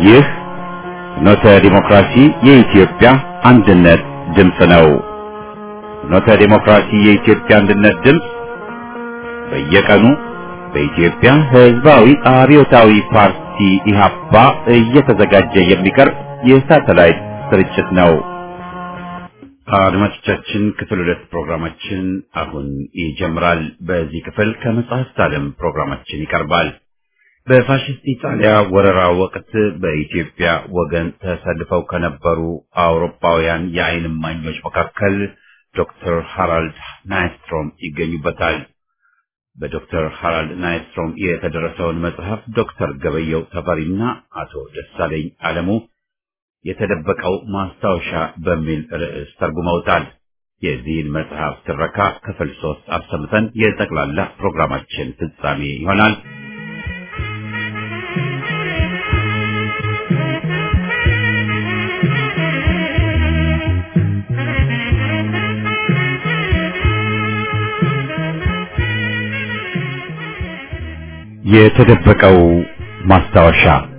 ይህ ፍኖተ ዲሞክራሲ የኢትዮጵያ አንድነት ድምፅ ነው። ፍኖተ ዲሞክራሲ የኢትዮጵያ አንድነት ድምፅ በየቀኑ በኢትዮጵያ ሕዝባዊ አብዮታዊ ፓርቲ ኢህአፓ እየተዘጋጀ የሚቀርብ የሳተላይት ስርጭት ነው። አድማጮቻችን ክፍል ሁለት ፕሮግራማችን አሁን ይጀምራል። በዚህ ክፍል ከመጽሐፍት ዓለም ፕሮግራማችን ይቀርባል። በፋሽስት ኢጣሊያ ወረራ ወቅት በኢትዮጵያ ወገን ተሰልፈው ከነበሩ አውሮፓውያን የዓይን እማኞች መካከል ዶክተር ሃራልድ ናይስትሮም ይገኙበታል። በዶክተር ሃራልድ ናይስትሮም የተደረሰውን መጽሐፍ ዶክተር ገበየው ተፈሪና አቶ ደሳለኝ አለሙ የተደበቀው ማስታወሻ በሚል ርዕስ ተርጉመውታል። የዚህን መጽሐፍ ትረካ ክፍል ሶስት አሰምተን የጠቅላላ ፕሮግራማችን ፍጻሜ ይሆናል። የተደበቀው ማስታወሻ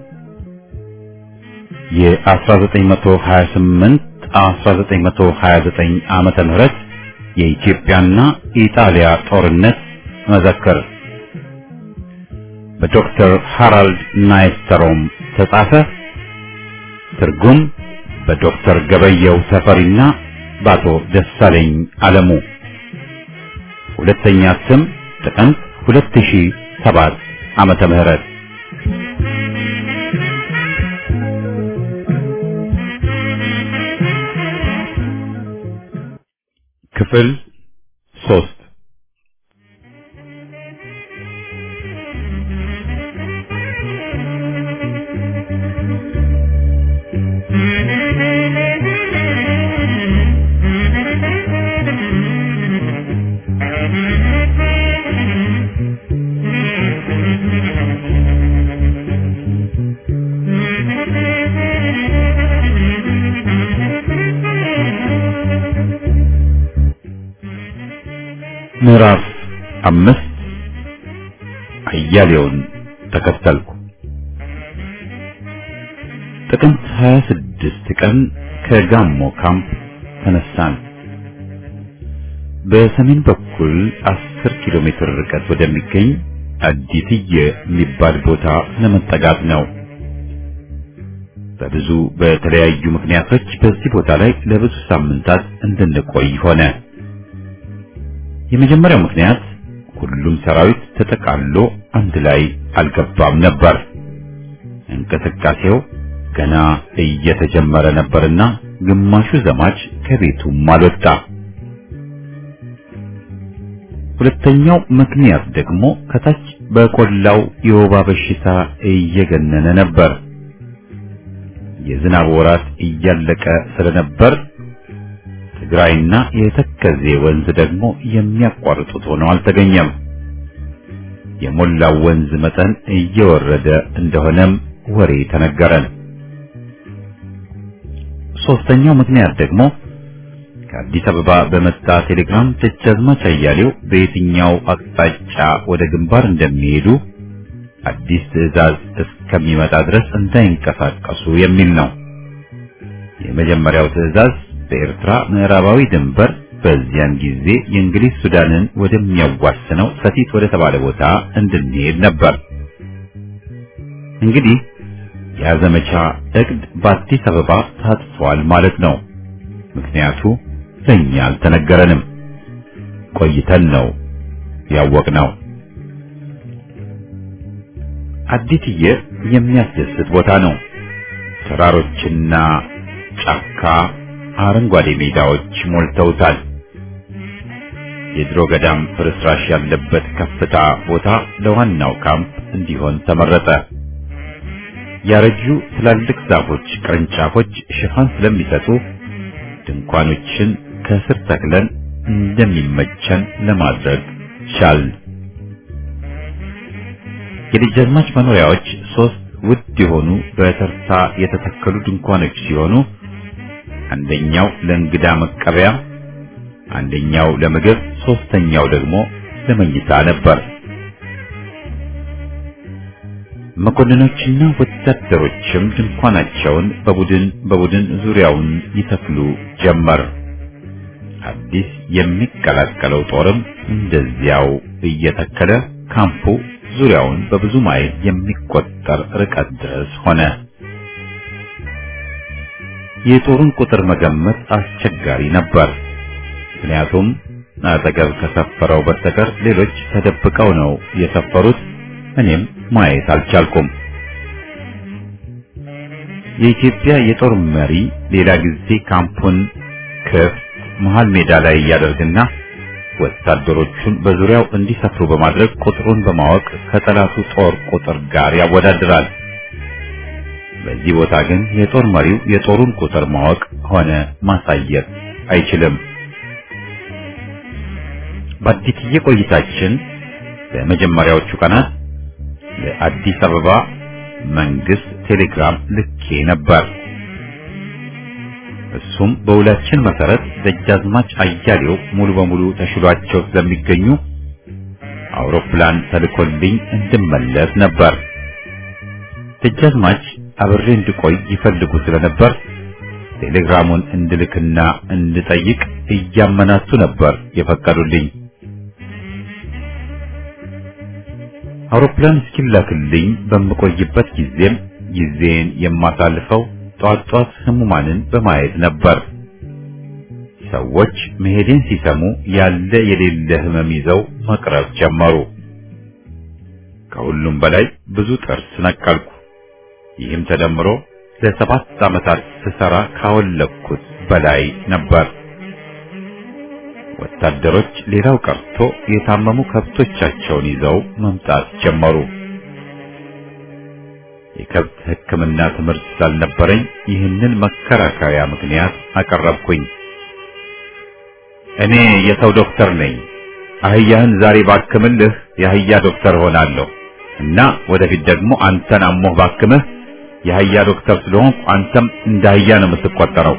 የ1928 1929 ዓመተ ምህረት የኢትዮጵያና ኢጣሊያ ጦርነት መዘክር በዶክተር ሃራልድ ናይስተሮም ተጻፈ። ትርጉም በዶክተር ገበየው ተፈሪና በአቶ ደሳለኝ አለሙ። ሁለተኛ ስም ጥቅምት 2007 ዓመተ ምህረት ክፍል ሶስት ምዕራፍ አምስት አያሌውን ተከተልኩ። ጥቅምት 26 ቀን ከጋሞ ካምፕ ተነሳን። በሰሜን በኩል 10 ኪሎ ሜትር ርቀት ወደሚገኝ አዲትየ የሚባል ቦታ ለመጠጋት ነው። በብዙ በተለያዩ ምክንያቶች በዚህ ቦታ ላይ ለብዙ ሳምንታት እንድንቆይ ሆነ። የመጀመሪያው ምክንያት ሁሉም ሰራዊት ተጠቃሎ አንድ ላይ አልገባም ነበር። እንቅስቃሴው ገና እየተጀመረ ነበርና ግማሹ ዘማች ከቤቱም አልወጣ። ሁለተኛው ምክንያት ደግሞ ከታች በቆላው የወባ በሽታ እየገነነ ነበር። የዝናብ ወራት እያለቀ ስለነበር ትግራይና የተከዜ ወንዝ ደግሞ የሚያቋርጡት ሆነው አልተገኘም። የሞላው ወንዝ መጠን እየወረደ እንደሆነም ወሬ ተነገረን። ሶስተኛው ምክንያት ደግሞ ከአዲስ አበባ በመጣ ቴሌግራም ደጃዝማች አያሌው በየትኛው አቅጣጫ ወደ ግንባር እንደሚሄዱ አዲስ ትዕዛዝ እስከሚመጣ ድረስ እንዳይንቀሳቀሱ የሚል ነው። የመጀመሪያው ትዕዛዝ በኤርትራ ምዕራባዊ ድንበር በዚያን ጊዜ የእንግሊዝ ሱዳንን ወደሚያዋስነው ሰቲት ወደ ተባለ ቦታ እንድንሄድ ነበር። እንግዲህ ያ ዘመቻ እቅድ በአዲስ አበባ ታጥፏል ማለት ነው። ምክንያቱ ለእኛ አልተነገረንም። ቆይተን ነው ያወቅነው። አዲትየ የሚያስደስት ቦታ ነው። ተራሮችና ጫካ አረንጓዴ ሜዳዎች ሞልተውታል። የድሮ ገዳም ፍርስራሽ ያለበት ከፍታ ቦታ ለዋናው ካምፕ እንዲሆን ተመረጠ። ያረጁ ትላልቅ ዛፎች ቅርንጫፎች ሽፋን ስለሚሰጡ ድንኳኖችን ከስር ተክለን እንደሚመቸን ለማድረግ ቻል። የደጃዝማች መኖሪያዎች ሶስት ውድ የሆኑ በተርታ የተተከሉ ድንኳኖች ሲሆኑ አንደኛው ለእንግዳ መቀበያ፣ አንደኛው ለምግብ፣ ሶስተኛው ደግሞ ለመኝታ ነበር። መኮንኖችና ወታደሮችም ድንኳናቸውን በቡድን በቡድን ዙሪያውን ይተክሉ ጀመር። አዲስ የሚቀላቀለው ጦርም እንደዚያው እየተከለ ካምፑ ዙሪያውን በብዙ ማይል የሚቆጠር ርቀት ድረስ ሆነ። የጦሩን ቁጥር መገመት አስቸጋሪ ነበር። ምክንያቱም አጠገብ ከሰፈረው በስተቀር ሌሎች ተደብቀው ነው የሰፈሩት። እኔም ማየት አልቻልኩም። የኢትዮጵያ የጦር መሪ ሌላ ጊዜ ካምፑን ክፍት መሃል ሜዳ ላይ እያደርግና ወታደሮቹን በዙሪያው እንዲሰፍሩ በማድረግ ቁጥሩን በማወቅ ከጠላቱ ጦር ቁጥር ጋር ያወዳድራል። በዚህ ቦታ ግን የጦር መሪው የጦሩን ቁጥር ማወቅ ሆነ ማሳየት አይችልም። በአዲስዬ ቆይታችን በመጀመሪያዎቹ ቀናት ለአዲስ አበባ መንግስት ቴሌግራም ልኬ ነበር። እሱም በውላችን መሰረት ደጃዝማች አያሌው ሙሉ በሙሉ ተሽሏቸው ስለሚገኙ አውሮፕላን ተልኮልኝ እንድመለስ ነበር። ደጃዝማች አብሬ እንድቆይ ይፈልጉ ስለነበር ቴሌግራሙን እንድልክና እንድጠይቅ እያመናቱ ነበር የፈቀዱልኝ። አውሮፕላን እስኪላክልኝ በምቆይበት ጊዜም ጊዜን የማሳልፈው ጧት ጧት ህሙማንን በማየት ነበር። ሰዎች መሄዴን ሲሰሙ ያለ የሌለ ህመም ይዘው መቅረብ ጀመሩ። ከሁሉም በላይ ብዙ ጥርስ ነቀልኩ። ይህም ተደምሮ ለሰባት ዓመታት ስሰራ ካወለኩት በላይ ነበር። ወታደሮች ሌላው ቀርቶ የታመሙ ከብቶቻቸውን ይዘው መምጣት ጀመሩ። የከብት ሕክምና ትምህርት ስላልነበረኝ ይህንን መከራከሪያ ምክንያት አቀረብኩኝ። እኔ የሰው ዶክተር ነኝ። አህያህን ዛሬ ባክምልህ የአህያ ዶክተር ሆናለሁ እና ወደፊት ደግሞ አንተን አሞህ ባክምህ የአህያ ዶክተር ስለሆንኩ አንተም እንደ አህያ ነው የምትቆጠረው።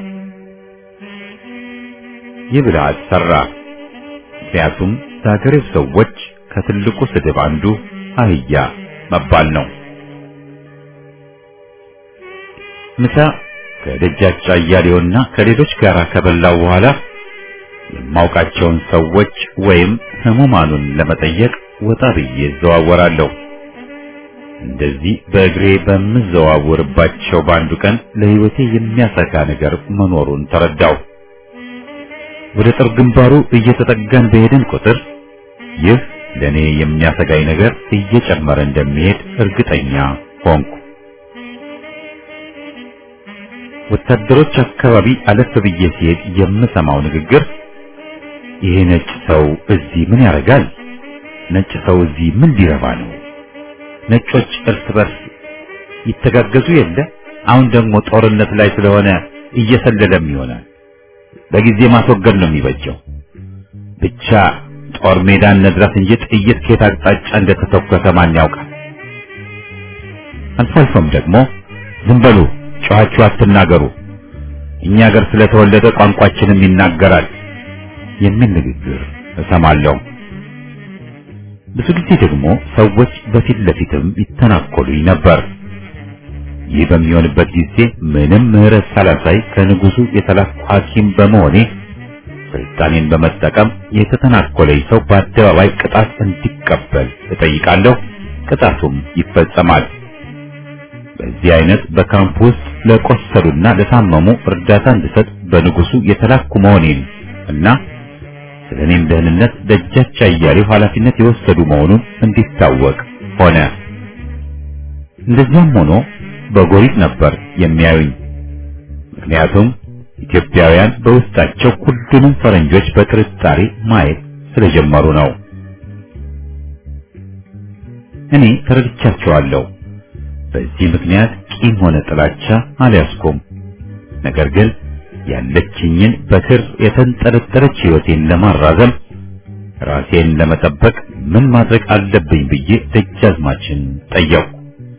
ይህ ብልሃት ሰራ። ምክንያቱም ለሀገሬው ሰዎች ከትልቁ ስድብ አንዱ አህያ መባል ነው። ምሳ ከደጃች አያሌውና ከሌሎች ጋር ከበላው በኋላ የማውቃቸውን ሰዎች ወይም ህሙማኑን ለመጠየቅ ወጣ ብዬ እዘዋወራለሁ። እንደዚህ በእግሬ በምዘዋወርባቸው በአንዱ ቀን ለሕይወቴ የሚያሰጋ ነገር መኖሩን ተረዳው። ወደ ጦር ግንባሩ እየተጠጋን በሄድን ቁጥር ይህ ለእኔ የሚያሰጋኝ ነገር እየጨመረ እንደሚሄድ እርግጠኛ ሆንኩ። ወታደሮች አካባቢ አለፍ ብዬ ሲሄድ የምሰማው ንግግር ይሄ ነጭ ሰው እዚህ ምን ያደርጋል? ነጭ ሰው እዚህ ምን ሊረባ ነው? ነጮች እርስ በርስ ይተጋገዙ የለ? አሁን ደግሞ ጦርነት ላይ ስለሆነ እየሰለለም ይሆናል። በጊዜ ማስወገድ ነው የሚበጀው። ብቻ ጦር ሜዳን እንድረስ እንጂ ጥይት ከየት አቅጣጫ እንደተተኮሰ ማን ያውቃል? አልፎ አልፎም ደግሞ ዝም በሉ ጮኻችሁ አትናገሩ፣ እኛ ሀገር ስለተወለደ ቋንቋችንም ይናገራል የሚል ንግግር እሰማለሁ። ብዙ ጊዜ ደግሞ ሰዎች በፊት ለፊትም ይተናኮሉኝ ነበር። ይህ በሚሆንበት ጊዜ ምንም ምሕረት ሳላሳይ ከንጉሱ የተላኩ ሐኪም በመሆኔ ስልጣኔን በመጠቀም የተተናኮለኝ ሰው በአደባባይ ቅጣት እንዲቀበል እጠይቃለሁ። ቅጣቱም ይፈጸማል። በዚህ አይነት በካምፕ ውስጥ ለቆሰሉና ለታመሙ እርዳታ እንድሰጥ በንጉሱ የተላኩ መሆኔን እና ስለ እኔም ደህንነት ደጃች አያሌው ኃላፊነት የወሰዱ መሆኑን እንዲታወቅ ሆነ። እንደዚያም ሆኖ በጎሪጥ ነበር የሚያዩኝ። ምክንያቱም ኢትዮጵያውያን በውስጣቸው ሁሉንም ፈረንጆች በጥርጣሬ ማየት ስለጀመሩ ነው። እኔ ተረድቻቸዋለሁ። በዚህ ምክንያት ቂም ሆነ ጥላቻ አልያዝኩም። ነገር ግን ያለችኝን በክር የተንጠለጠለች ሕይወቴን ለማራዘም ራሴን ለመጠበቅ ምን ማድረግ አለብኝ ብዬ ደጃዝማችን ጠየቁ።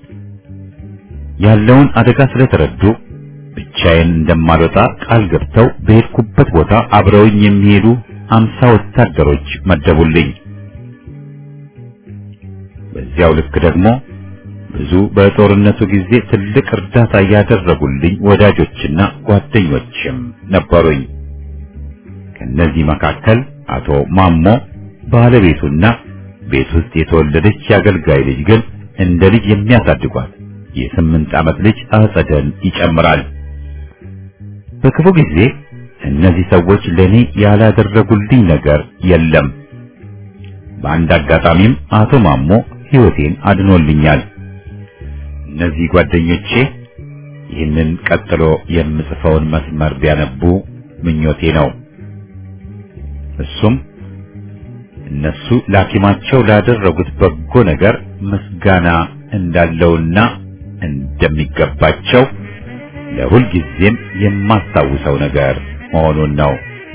ያለውን አደጋ ስለተረዱ ብቻዬን እንደማልወጣ ቃል ገብተው በሄድኩበት ቦታ አብረውኝ የሚሄዱ አምሳ ወታደሮች መደቡልኝ። በዚያው ልክ ደግሞ ብዙ በጦርነቱ ጊዜ ትልቅ እርዳታ ያደረጉልኝ ወዳጆችና ጓደኞችም ነበሩኝ። ከነዚህ መካከል አቶ ማሞ ባለቤቱና ቤት ውስጥ የተወለደች የአገልጋይ ልጅ ግን እንደ ልጅ የሚያሳድጓት የስምንት ዓመት ልጅ አጸደን ይጨምራል። በክፉ ጊዜ እነዚህ ሰዎች ለኔ ያላደረጉልኝ ነገር የለም። በአንድ አጋጣሚም አቶ ማሞ ሕይወቴን አድኖልኛል። እነዚህ ጓደኞቼ ይህንን ቀጥሎ የምጽፈውን መስመር ቢያነቡ ምኞቴ ነው። እሱም እነሱ ላኪማቸው ላደረጉት በጎ ነገር ምስጋና እንዳለውና እንደሚገባቸው ለሁል ጊዜም የማስታውሰው ነገር መሆኑን ነው።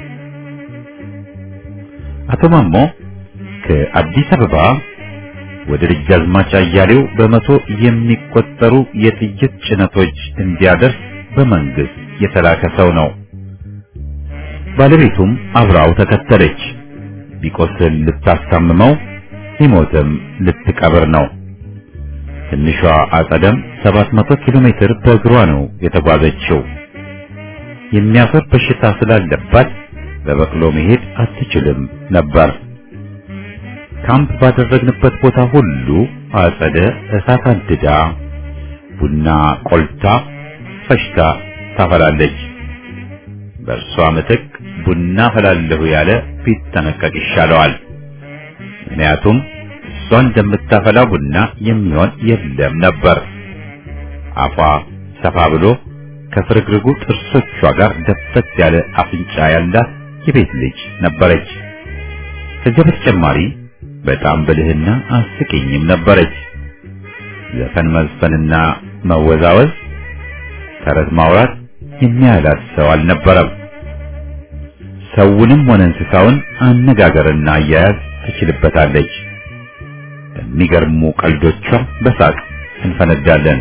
አቶ ማሞ ከአዲስ አበባ ወደ ደጃዝማች አያሌው በመቶ የሚቆጠሩ የጥይት ጭነቶች እንዲያደርስ በመንግስት የተላከ ሰው ነው። ባለቤቱም አብራው ተከተለች። ቢቆስል ልታስታምመው፣ ቢሞትም ልትቀብር ነው። ትንሿ አጸደም 700 ኪሎ ሜትር በእግሯ ነው የተጓዘችው። የሚያፈር በሽታ ስላለባት በበቅሎ መሄድ አትችልም ነበር። ካምፕ ባደረግንበት ቦታ ሁሉ አጸደ እሳት አንድዳ ቡና ቆልታ ፈሽታ ታፈላለች። በእርሷ ምትክ ቡና ፈላለሁ ያለ ቢጠነቀቅ ይሻለዋል። ምክንያቱም እሷ እንደምታፈላ ቡና የሚሆን የለም ነበር። አፏ ሰፋ ብሎ ከፍርግርጉ ጥርሶቿ ጋር ደፈት ያለ አፍንጫ ያላት የቤት ልጅ ነበረች። ከዚያ በተጨማሪ በጣም ብልህና አስቂኝም ነበረች። ዘፈን መዝፈንና መወዛወዝ፣ ተረት ማውራት የሚያላት ሰው አልነበረም። ሰውንም ሆነ እንስሳውን አነጋገርና አያያዝ ትችልበታለች። በሚገርሙ ቀልዶቿ በሳቅ እንፈነዳለን።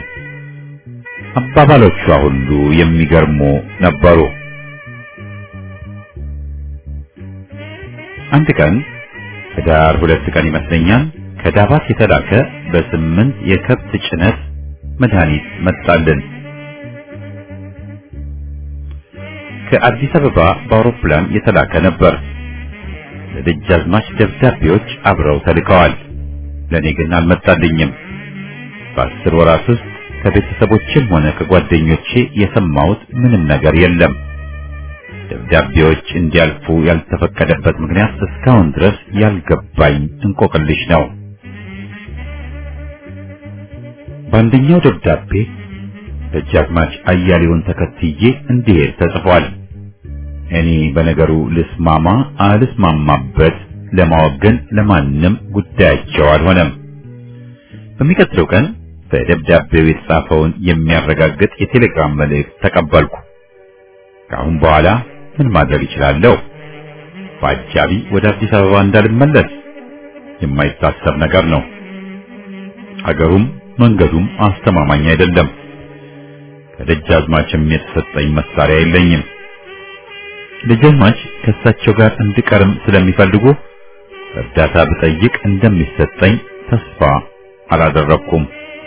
አባባሎቿ ሁሉ የሚገርሙ ነበሩ። አንድ ቀን ህዳር ሁለት ቀን ይመስለኛል ከዳባት የተላከ በስምንት የከብት ጭነት መድኃኒት መጣልን። ከአዲስ አበባ በአውሮፕላን የተላከ ነበር። ለደጃዝማች ደብዳቤዎች አብረው ተልከዋል። ለኔ ግን አልመጣልኝም። በአስር ወራት ውስጥ ከቤተሰቦችም ሆነ ከጓደኞቼ የሰማሁት ምንም ነገር የለም። ደብዳቤዎች እንዲያልፉ ያልተፈቀደበት ምክንያት እስካሁን ድረስ ያልገባኝ እንቆቅልሽ ነው። በአንደኛው ደብዳቤ ደጃዝማች አያሌውን ተከትዬ እንዲሄድ ተጽፏል። እኔ በነገሩ ልስማማ አልስማማበት ለማወቅ ግን ለማንም ጉዳያቸው አልሆነም። በሚቀጥለው ቀን በደብዳቤው የተጻፈውን የሚያረጋግጥ የቴሌግራም መልእክት ተቀበልኩ። ከአሁን በኋላ ምን ማድረግ እችላለሁ? በአጃቢ ወደ አዲስ አበባ እንዳልመለስ የማይታሰብ ነገር ነው። አገሩም መንገዱም አስተማማኝ አይደለም። ከደጃዝማችም የተሰጠኝ መሳሪያ የለኝም። ደጃዝማች ከእሳቸው ጋር እንድቀርም ስለሚፈልጉ እርዳታ ብጠይቅ እንደሚሰጠኝ ተስፋ አላደረኩም።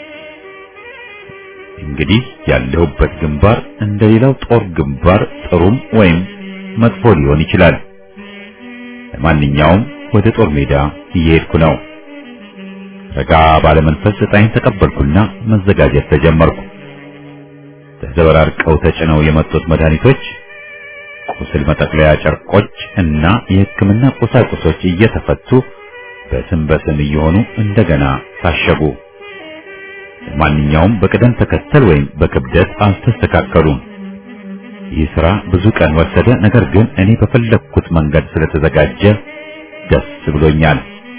እንግዲህ ያለሁበት ግንባር እንደሌላው ጦር ግንባር ጥሩም ወይም መጥፎ ሊሆን ይችላል። ለማንኛውም ወደ ጦር ሜዳ እየሄድኩ ነው። ረጋ ባለመንፈስ ዕጣይን ተቀበልኩና መዘጋጀት ተጀመርኩ። ተዘበራርቀው ተጭነው የመጡት መድኃኒቶች፣ ቁስል መጠቅለያ ጨርቆች እና የሕክምና ቁሳቁሶች እየተፈቱ በስም በስም እየሆኑ እንደገና ታሸጉ። ለማንኛውም በቅደም ተከተል ወይም በክብደት አልተስተካከሉም። ይህ ሥራ ብዙ ቀን ወሰደ። ነገር ግን እኔ በፈለግኩት መንገድ ስለተዘጋጀ ደስ ብሎኛል።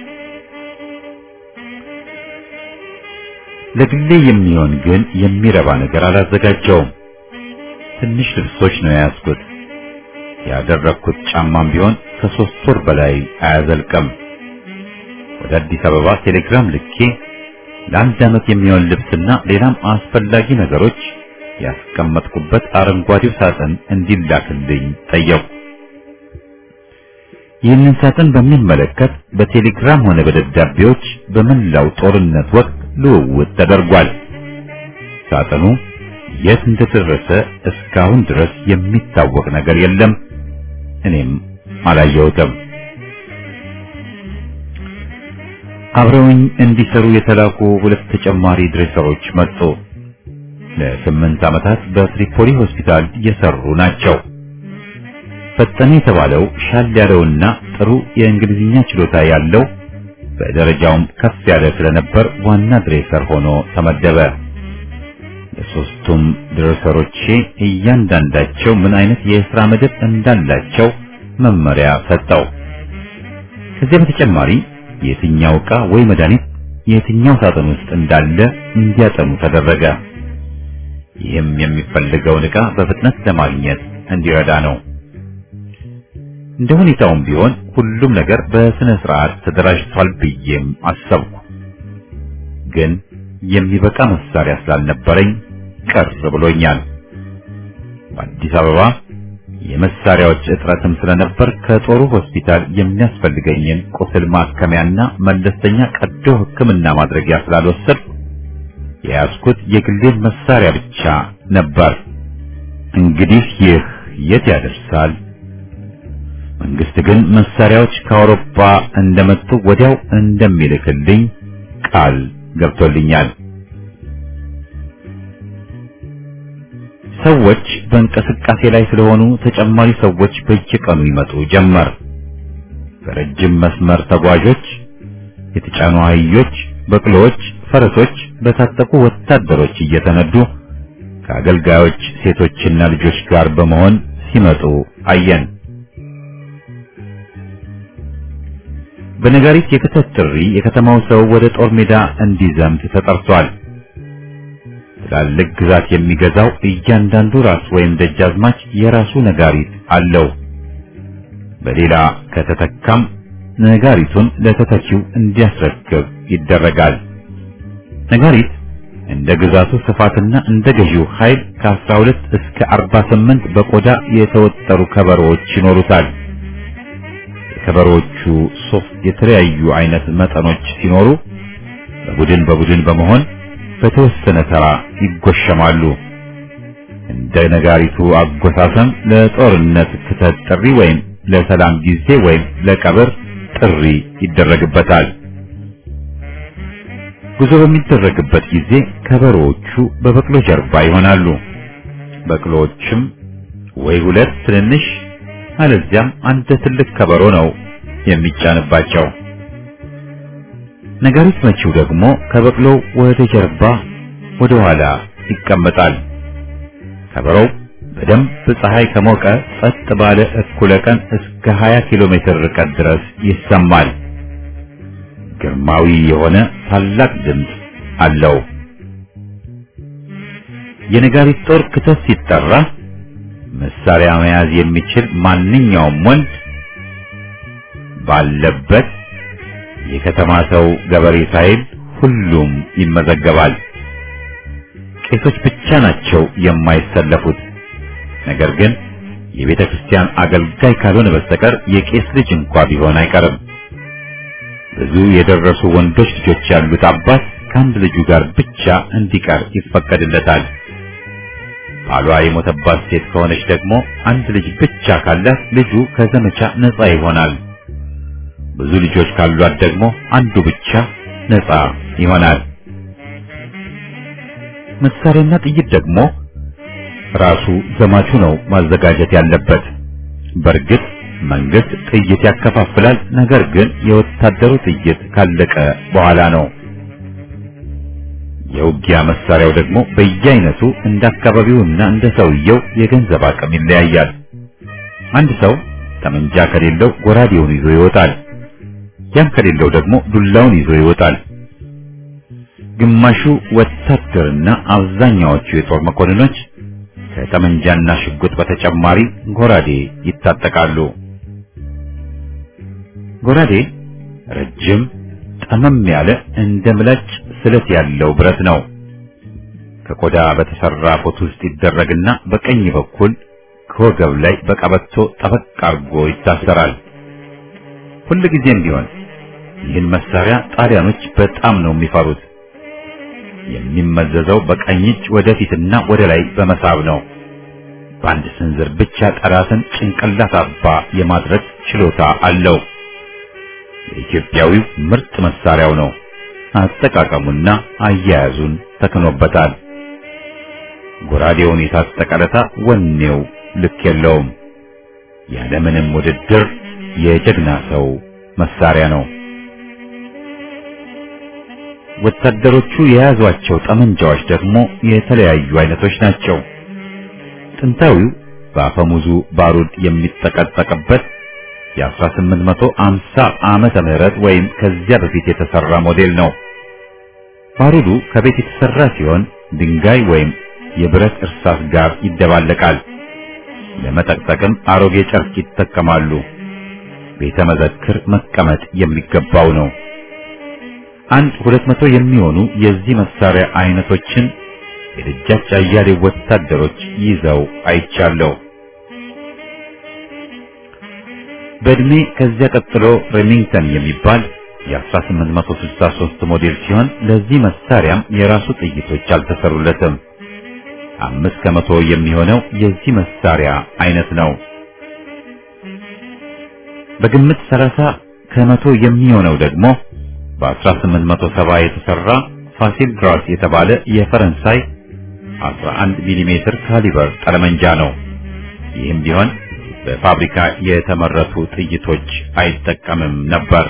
ለግሌ የሚሆን ግን የሚረባ ነገር አላዘጋጀውም። ትንሽ ልብሶች ነው የያዝኩት። ያደረግኩት ጫማም ቢሆን ከሶስት ወር በላይ አያዘልቅም። ወደ አዲስ አበባ ቴሌግራም ልኬ ለአንድ ዓመት የሚሆን ልብስና ሌላም አስፈላጊ ነገሮች ያስቀመጥኩበት አረንጓዴው ሳጥን እንዲላክልኝ ጠየቁ። ይህንን ሳጥን በሚመለከት በቴሌግራም ሆነ በደብዳቤዎች በመላው ጦርነት ወቅት ልውውጥ ተደርጓል። ሳጥኑ የት እንደደረሰ እስካሁን ድረስ የሚታወቅ ነገር የለም። እኔም አላየሁትም። አብረውኝ እንዲሰሩ የተላኩ ሁለት ተጨማሪ ድሬሰሮች መጡ። ለስምንት ዓመታት በትሪፖሊ ሆስፒታል የሰሩ ናቸው። ፈጠነ የተባለው ሻል ያለውና ጥሩ የእንግሊዝኛ ችሎታ ያለው በደረጃውም ከፍ ያለ ስለነበር ዋና ድሬሰር ሆኖ ተመደበ። ለሶስቱም ድሬሰሮቼ እያንዳንዳቸው ምን አይነት የሥራ መደብ እንዳላቸው መመሪያ ሰጠው። ከዚህ በተጨማሪ የትኛው ዕቃ ወይ መድኃኒት የትኛው ሳጥን ውስጥ እንዳለ እንዲያጠኑ ተደረገ። ይህም የሚፈልገውን ዕቃ በፍጥነት ለማግኘት እንዲረዳ ነው። እንደ ሁኔታውም ቢሆን ሁሉም ነገር በስነ ስርዓት ተደራጅቷል ብዬም አሰብኩ። ግን የሚበቃ መሳሪያ ስላልነበረኝ ቅር ብሎኛል። በአዲስ አበባ የመሳሪያዎች እጥረትም ስለነበር ከጦሩ ሆስፒታል የሚያስፈልገኝን ቁስል ማከሚያና መለስተኛ ቀዶ ሕክምና ማድረጊያ ስላልወሰድኩ የያዝኩት የግሌን መሳሪያ ብቻ ነበር። እንግዲህ ይህ የት ያደርሳል? መንግስት ግን መሳሪያዎች ከአውሮፓ እንደመጡ ወዲያው እንደሚልክልኝ ቃል ገብቶልኛል። ሰዎች በእንቅስቃሴ ላይ ስለሆኑ ተጨማሪ ሰዎች በየቀኑ ይመጡ ጀመር። በረጅም መስመር ተጓዦች፣ የተጫኑ አህዮች፣ በቅሎዎች፣ ፈረሶች በታጠቁ ወታደሮች እየተነዱ ከአገልጋዮች ሴቶችና ልጆች ጋር በመሆን ሲመጡ አየን። በነጋሪት የክተት ጥሪ የከተማው ሰው ወደ ጦር ሜዳ እንዲዘምት ተጠርቷል። ትላልቅ ግዛት የሚገዛው እያንዳንዱ ራስ ወይም ደጃዝማች የራሱ ነጋሪት አለው። በሌላ ከተተካም ነጋሪቱን ለተተኪው እንዲያስረክብ ይደረጋል። ነጋሪት እንደ ግዛቱ ስፋትና እንደ ገዢው ኃይል ከ12 እስከ 48 በቆዳ የተወጠሩ ከበሮዎች ይኖሩታል። የከበሮዎቹ ሶስት የተለያዩ አይነት መጠኖች ሲኖሩ በቡድን በቡድን በመሆን በተወሰነ ተራ ይጎሸማሉ። እንደ ነጋሪቱ አጎሳሰም ለጦርነት ክተት ጥሪ ወይም ለሰላም ጊዜ ወይም ለቀብር ጥሪ ይደረግበታል። ጉዞ በሚደረግበት ጊዜ ከበሮዎቹ በበቅሎ ጀርባ ይሆናሉ። በቅሎዎችም ወይ ሁለት ትንንሽ አለዚያም አንድ ትልቅ ከበሮ ነው የሚጫንባቸው። ነጋሪት መቺው ደግሞ ከበቅሎው ወደ ጀርባ ወደ ኋላ ይቀመጣል። ከበሮው በደንብ ፀሐይ ከሞቀ ጸጥ ባለ እኩለ ቀን እስከ 20 ኪሎ ሜትር ርቀት ድረስ ይሰማል። ግርማዊ የሆነ ታላቅ ድምፅ አለው። የነጋሪት ጦር ክተት ሲጠራ መሳሪያ መያዝ የሚችል ማንኛውም ወንድ ባለበት የከተማ ሰው ገበሬ ሳይል ሁሉም ይመዘገባል። ቄሶች ብቻ ናቸው የማይሰለፉት። ነገር ግን የቤተ ክርስቲያን አገልጋይ ካልሆነ በስተቀር የቄስ ልጅ እንኳ ቢሆን አይቀርም። ብዙ የደረሱ ወንዶች ልጆች ያሉት አባት ከአንድ ልጁ ጋር ብቻ እንዲቀር ይፈቀድለታል። ባሏ የሞተባት ሴት ከሆነች ደግሞ አንድ ልጅ ብቻ ካላት ልጁ ከዘመቻ ነፃ ይሆናል። ብዙ ልጆች ካሏት ደግሞ አንዱ ብቻ ነፃ ይሆናል። መሳሪያና ጥይት ደግሞ ራሱ ዘማቹ ነው ማዘጋጀት ያለበት። በእርግጥ መንግስት ጥይት ያከፋፍላል። ነገር ግን የወታደሩ ጥይት ካለቀ በኋላ ነው። የውጊያ መሳሪያው ደግሞ በየአይነቱ እንደ አካባቢውና እንደ ሰውየው የገንዘብ አቅም ይለያያል። አንድ ሰው ጠመንጃ ከሌለው ጎራዴውን ይዞ ይወጣል። ያም ከሌለው ደግሞ ዱላውን ይዞ ይወጣል። ግማሹ ወታደርና አብዛኛዎቹ የጦር መኮንኖች ከጠመንጃና ሽጉጥ በተጨማሪ ጎራዴ ይታጠቃሉ። ጎራዴ ረጅም ጠመም ያለ እንደ ምላጭ ስለት ያለው ብረት ነው። ከቆዳ በተሰራ ቦት ውስጥ ይደረግና በቀኝ በኩል ከወገብ ላይ በቀበቶ ጠበቅ አርጎ ይታሰራል። ሁልጊዜም ቢሆን ይህን መሳሪያ ጣሊያኖች በጣም ነው የሚፈሩት። የሚመዘዘው በቀኝ እጅ ወደፊትና ወደ ላይ በመሳብ ነው። በአንድ ስንዝር ብቻ ጠላትን ጭንቅላት አባ የማድረግ ችሎታ አለው። የኢትዮጵያዊው ምርጥ መሳሪያው ነው። አጠቃቀሙና አያያዙን ተክኖበታል። ጎራዴውን የታጠቀ ዕለታ ወኔው ልክ የለውም። ያለምንም ውድድር የጀግና ሰው መሳሪያ ነው። ወታደሮቹ የያዟቸው ጠመንጃዎች ደግሞ የተለያዩ አይነቶች ናቸው። ጥንታዊው በአፈሙዙ ባሩድ የሚጠቀጠቅበት የ1850 ዓመተ ምህረት ወይም ከዚያ በፊት የተሰራ ሞዴል ነው። ባሩዱ ከቤት የተሰራ ሲሆን ድንጋይ ወይም የብረት እርሳስ ጋር ይደባለቃል። ለመጠቅጠቅም አሮጌ ጨርቅ ይጠቀማሉ። ቤተ መዘክር መቀመጥ የሚገባው ነው። አንድ ሁለት መቶ የሚሆኑ የዚህ መሳሪያ አይነቶችን የደጃች አያሌው ወታደሮች ይዘው አይቻለሁ። በእድሜ ከዚያ ቀጥሎ ሬሚንግተን የሚባል የ1863 ሞዴል ሲሆን ለዚህ መሳሪያም የራሱ ጥይቶች አልተሰሩለትም። አምስት ከመቶ የሚሆነው የዚህ መሳሪያ አይነት ነው። በግምት 30 ከመቶ የሚሆነው ደግሞ በ1870 የተሰራ ፋሲል ግራስ የተባለ የፈረንሳይ 11 ሚሊ ሜትር ካሊበር ጠለመንጃ ነው። ይህም ቢሆን በፋብሪካ የተመረቱ ጥይቶች አይጠቀምም ነበር።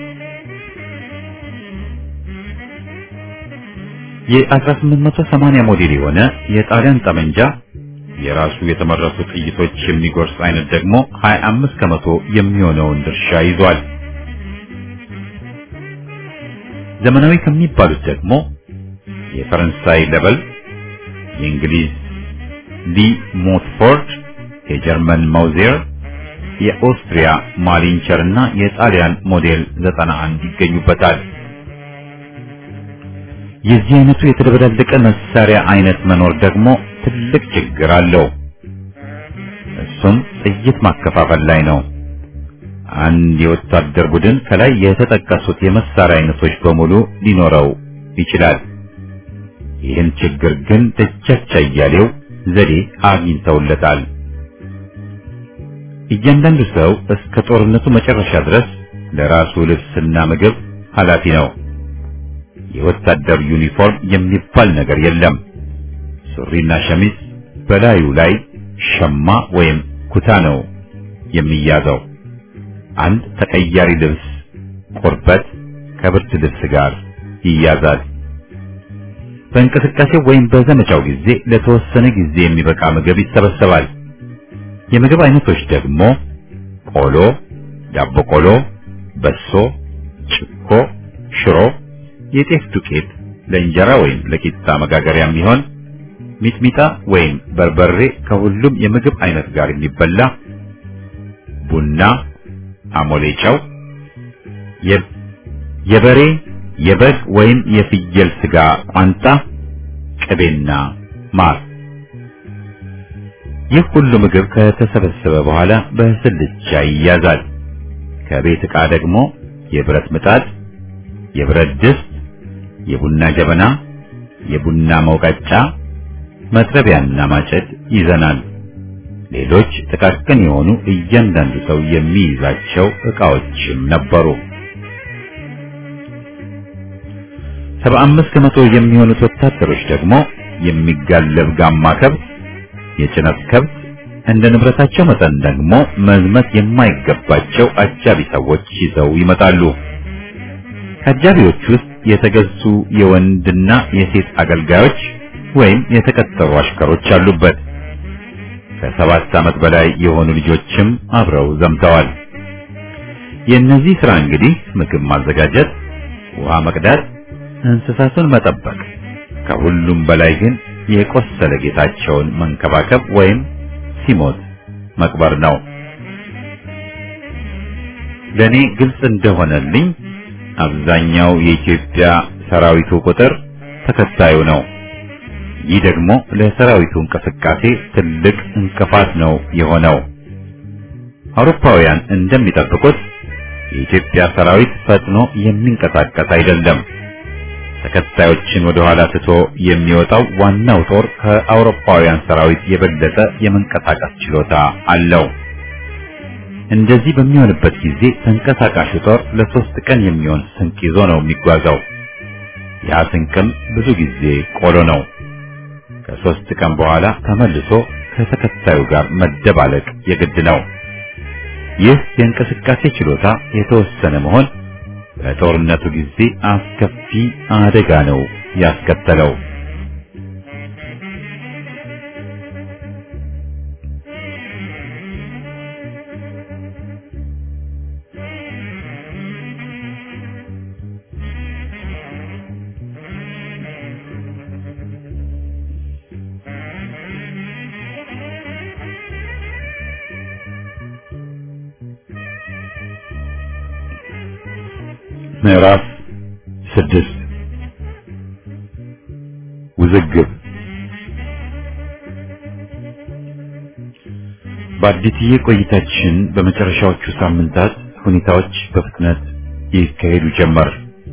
የ1880 ሞዴል የሆነ የጣሊያን ጠመንጃ የራሱ የተመረቱ ጥይቶች የሚጎርስ አይነት ደግሞ 25 ከመቶ የሚሆነውን ድርሻ ይዟል። ዘመናዊ ከሚባሉት ደግሞ የፈረንሳይ ለበል፣ የእንግሊዝ ሊ ሞትፎርድ፣ የጀርመን ማውዜር፣ የኦስትሪያ ማሊንቸር እና የጣሊያን ሞዴል 91 ይገኙበታል። የዚህ አይነቱ የተደበላለቀ መሳሪያ አይነት መኖር ደግሞ ትልቅ ችግር አለው። እሱም ጥይት ማከፋፈል ላይ ነው። አንድ የወታደር ቡድን ከላይ የተጠቀሱት የመሳሪያ አይነቶች በሙሉ ሊኖረው ይችላል። ይህን ችግር ግን ደጃች አያሌው ዘዴ አግኝተውለታል። እያንዳንዱ ሰው እስከ ጦርነቱ መጨረሻ ድረስ ለራሱ ልብስና ምግብ ኃላፊ ነው። የወታደር ዩኒፎርም የሚባል ነገር የለም። ሱሪና ሸሚዝ በላዩ ላይ ሸማ ወይም ኩታ ነው የሚያዘው። አንድ ተቀያሪ ልብስ ቁርበት ከብርድ ልብስ ጋር ይያዛል። በእንቅስቃሴው ወይም በዘመቻው ጊዜ ለተወሰነ ጊዜ የሚበቃ ምግብ ይሰበሰባል። የምግብ አይነቶች ደግሞ ቆሎ፣ ዳቦ ቆሎ፣ በሶ፣ ጭኮ፣ ሽሮ፣ የጤፍ ዱቄት ለእንጀራ ወይም ለቂጣ መጋገሪያ የሚሆን ሚጥሚጣ ወይም በርበሬ ከሁሉም የምግብ አይነት ጋር የሚበላ ቡና፣ አሞሌ ጨው፣ የበሬ የበግ ወይም የፍየል ስጋ ቋንጣ፣ ቅቤና ማር። ይህ ሁሉ ምግብ ከተሰበሰበ በኋላ በስልቻ ይያዛል። ከቤት ዕቃ ደግሞ የብረት ምጣድ፣ የብረት ድስት፣ የቡና ጀበና፣ የቡና መውቀጫ፣ መጥረቢያና ማጨድ ይዘናል። ሌሎች ጥቃቅን የሆኑ እያንዳንዱ ሰው የሚይዛቸው ዕቃዎችም ነበሩ። ሰባ አምስት ከመቶ የሚሆኑት ወታደሮች ደግሞ የሚጋለብ ጋማ ከብት፣ የጭነት ከብት፣ እንደ ንብረታቸው መጠን ደግሞ መዝመት የማይገባቸው አጃቢ ሰዎች ይዘው ይመጣሉ። ከአጃቢዎች ውስጥ የተገዙ የወንድና የሴት አገልጋዮች ወይም የተቀጠሩ አሽከሮች አሉበት። ከሰባት ዓመት በላይ የሆኑ ልጆችም አብረው ዘምተዋል። የእነዚህ ሥራ እንግዲህ ምግብ ማዘጋጀት፣ ውሃ መቅዳት፣ እንስሳቱን መጠበቅ፣ ከሁሉም በላይ ግን የቆሰለ ጌታቸውን መንከባከብ ወይም ሲሞት መቅበር ነው። ለኔ ግልጽ እንደሆነልኝ አብዛኛው የኢትዮጵያ ሰራዊቱ ቁጥር ተከታዩ ነው። ይህ ደግሞ ለሰራዊቱ እንቅስቃሴ ትልቅ እንቅፋት ነው የሆነው። አውሮፓውያን እንደሚጠብቁት የኢትዮጵያ ሰራዊት ፈጥኖ የሚንቀሳቀስ አይደለም። ተከታዮችን ወደ ኋላ ትቶ የሚወጣው ዋናው ጦር ከአውሮፓውያን ሰራዊት የበለጠ የመንቀሳቀስ ችሎታ አለው። እንደዚህ በሚሆንበት ጊዜ ተንቀሳቃሹ ጦር ለሶስት ቀን የሚሆን ስንቅ ይዞ ነው የሚጓዘው። ያ ስንቅም ብዙ ጊዜ ቆሎ ነው። ከሶስት ቀን በኋላ ተመልሶ ከተከታዩ ጋር መደባለቅ የግድ ነው። ይህ የእንቅስቃሴ ችሎታ የተወሰነ መሆን በጦርነቱ ጊዜ አስከፊ አደጋ ነው ያስከተለው። ምዕራፍ ስድስት ውዝግብ በአዲስዬ ቆይታችን በመጨረሻዎቹ ሳምንታት ሁኔታዎች በፍጥነት ይካሄዱ ጀመር።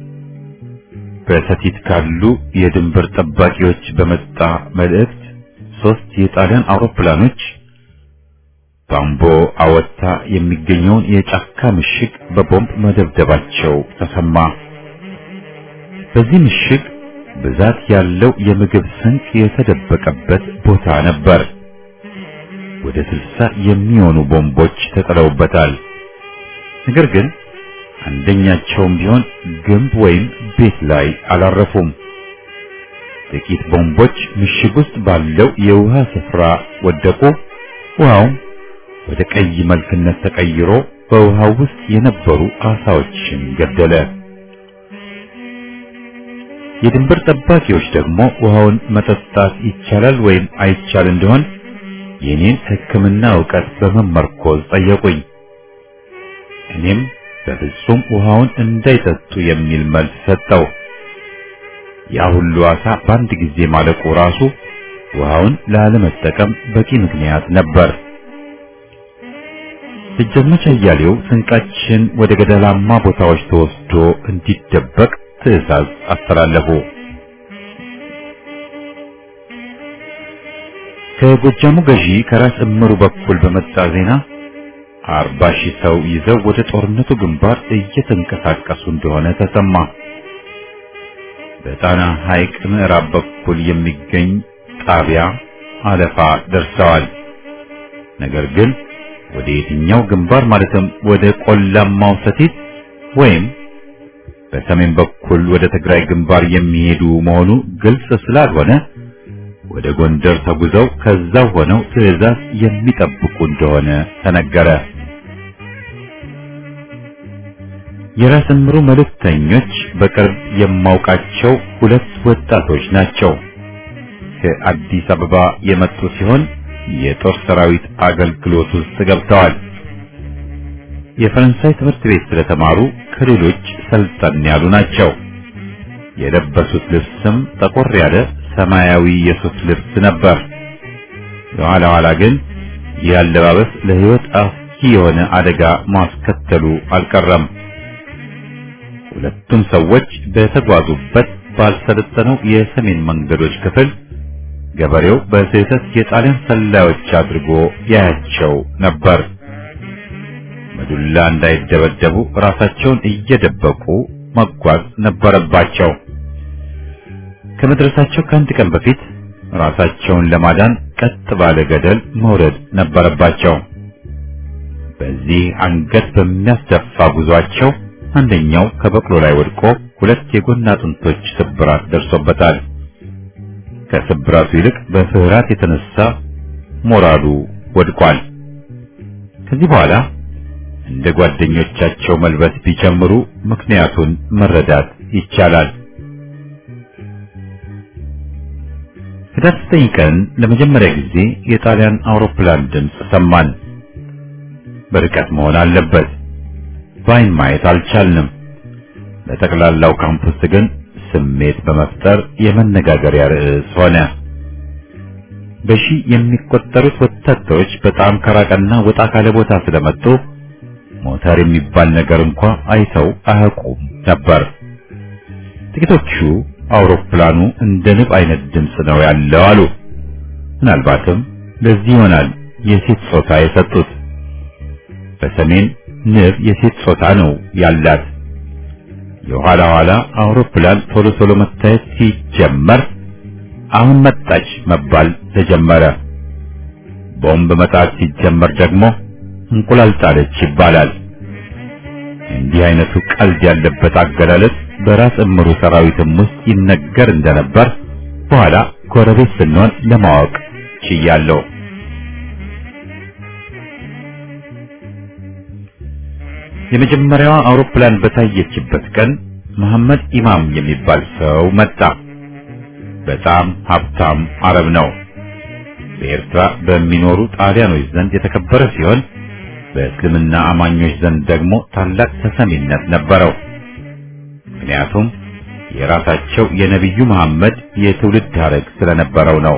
በሰቲት ካሉ የድንበር ጠባቂዎች በመጣ መልእክት ሶስት የጣሊያን አውሮፕላኖች ባምቦ አወታ የሚገኘውን የጫካ ምሽግ በቦምብ መደብደባቸው ተሰማ። በዚህ ምሽግ ብዛት ያለው የምግብ ስንቅ የተደበቀበት ቦታ ነበር። ወደ ስልሳ የሚሆኑ ቦምቦች ተጥለውበታል። ነገር ግን አንደኛቸውም ቢሆን ግንብ ወይም ቤት ላይ አላረፉም። ጥቂት ቦምቦች ምሽግ ውስጥ ባለው የውሃ ስፍራ ወደቁ። ውሃውም ወደ ቀይ መልክነት ተቀይሮ በውሃው ውስጥ የነበሩ አሳዎችን ገደለ። የድንበር ጠባቂዎች ደግሞ ውሃውን መጠጣት ይቻላል ወይም አይቻል እንደሆን የኔን ሕክምና ዕውቀት በመመርኮዝ ጠየቁኝ። እኔም በፍጹም ውሃውን እንዳይጠጡ የሚል መልስ ሰጠው። ያ ሁሉ አሳ በአንድ ጊዜ ማለቁ ራሱ ውሃውን ላለመጠቀም በቂ ምክንያት ነበር። ደጃዝማች አያሌው ስንቃችን ወደ ገደላማ ቦታዎች ተወስዶ እንዲደበቅ ትዕዛዝ አስተላለፉ። ከጎጃሙ ገዢ ከራስ እምሩ በኩል በመጣ ዜና አርባ ሺህ ሰው ይዘው ወደ ጦርነቱ ግንባር እየተንቀሳቀሱ እንደሆነ ተሰማ። በጣና ሐይቅ ምዕራብ በኩል የሚገኝ ጣቢያ አለፋ ደርሰዋል። ነገር ግን ወደ የትኛው ግንባር ማለትም ወደ ቆላማው ሰቲት ወይም በሰሜን በኩል ወደ ትግራይ ግንባር የሚሄዱ መሆኑ ግልጽ ስላልሆነ ወደ ጎንደር ተጉዘው ከዛው ሆነው ትዕዛዝ የሚጠብቁ እንደሆነ ተነገረ። የራስ እምሩ መልእክተኞች በቅርብ የማውቃቸው ሁለት ወጣቶች ናቸው። ከአዲስ አበባ የመጡ ሲሆን የጦር ሰራዊት አገልግሎት ውስጥ ገብተዋል። የፈረንሳይ ትምህርት ቤት ስለተማሩ ከሌሎች ሰልጠን ያሉ ናቸው። የለበሱት ልብስም ጠቆር ያለ ሰማያዊ የሱፍ ልብስ ነበር። የኋላ ኋላ ግን ይህ አለባበስ ለሕይወት አስጊ የሆነ አደጋ ማስከተሉ አልቀረም። ሁለቱም ሰዎች በተጓዙበት ባልሰለጠነው የሰሜን መንገዶች ክፍል ገበሬው በስህተት የጣሊያን ሰላዮች አድርጎ ያያቸው ነበር። በዱላ እንዳይደበደቡ ራሳቸውን እየደበቁ መጓዝ ነበረባቸው። ከመድረሳቸው ከአንድ ቀን በፊት ራሳቸውን ለማዳን ቀጥ ባለ ገደል መውረድ ነበረባቸው። በዚህ አንገት በሚያስደፋ ጉዟቸው አንደኛው ከበቅሎ ላይ ወድቆ ሁለት የጎን አጥንቶች ስብራት ደርሶበታል። ከስብራቱ ይልቅ በፍርሃት የተነሳ ሞራሉ ወድቋል። ከዚህ በኋላ እንደ ጓደኞቻቸው መልበስ ቢጀምሩ ምክንያቱን መረዳት ይቻላል። ህዳር ዘጠኝ ቀን ለመጀመሪያ ጊዜ የጣሊያን አውሮፕላን ድምፅ ሰማን። በርቀት መሆን አለበት። በአይን ማየት አልቻልንም። በጠቅላላው ካምፕ ውስጥ ግን ስሜት በመፍጠር የመነጋገሪያ ርዕስ ሆነ። በሺህ የሚቆጠሩት ወታደሮች በጣም ከራቀና ወጣ ካለ ቦታ ስለመጡ ሞተር የሚባል ነገር እንኳ አይተው አያውቁም ነበር። ጥቂቶቹ አውሮፕላኑ እንደ ንብ አይነት ድምፅ ነው ያለው አሉ። ምናልባትም ለዚህ ይሆናል የሴት ጾታ የሰጡት። በሰሜን ንብ የሴት ጾታ ነው ያላት። የኋላ ኋላ አውሮፕላን ቶሎ ቶሎ መታየት ሲጀመር አሁን መጣች መባል ተጀመረ። ቦምብ መጣት ሲጀመር ደግሞ እንቁላል ጣለች ይባላል። እንዲህ አይነቱ ቀልድ ያለበት አገላለጽ በራስ እምሩ ሰራዊትም ውስጥ ይነገር እንደነበር በኋላ ጎረቤት ስንሆን ለማወቅ ችያለሁ። የመጀመሪያዋ አውሮፕላን በታየችበት ቀን መሐመድ ኢማም የሚባል ሰው መጣ። በጣም ሀብታም አረብ ነው። በኤርትራ በሚኖሩ ጣሊያኖች ዘንድ የተከበረ ሲሆን በእስልምና አማኞች ዘንድ ደግሞ ታላቅ ተሰሚነት ነበረው። ምክንያቱም የራሳቸው የነቢዩ መሐመድ የትውልድ ሐረግ ስለነበረው ነው።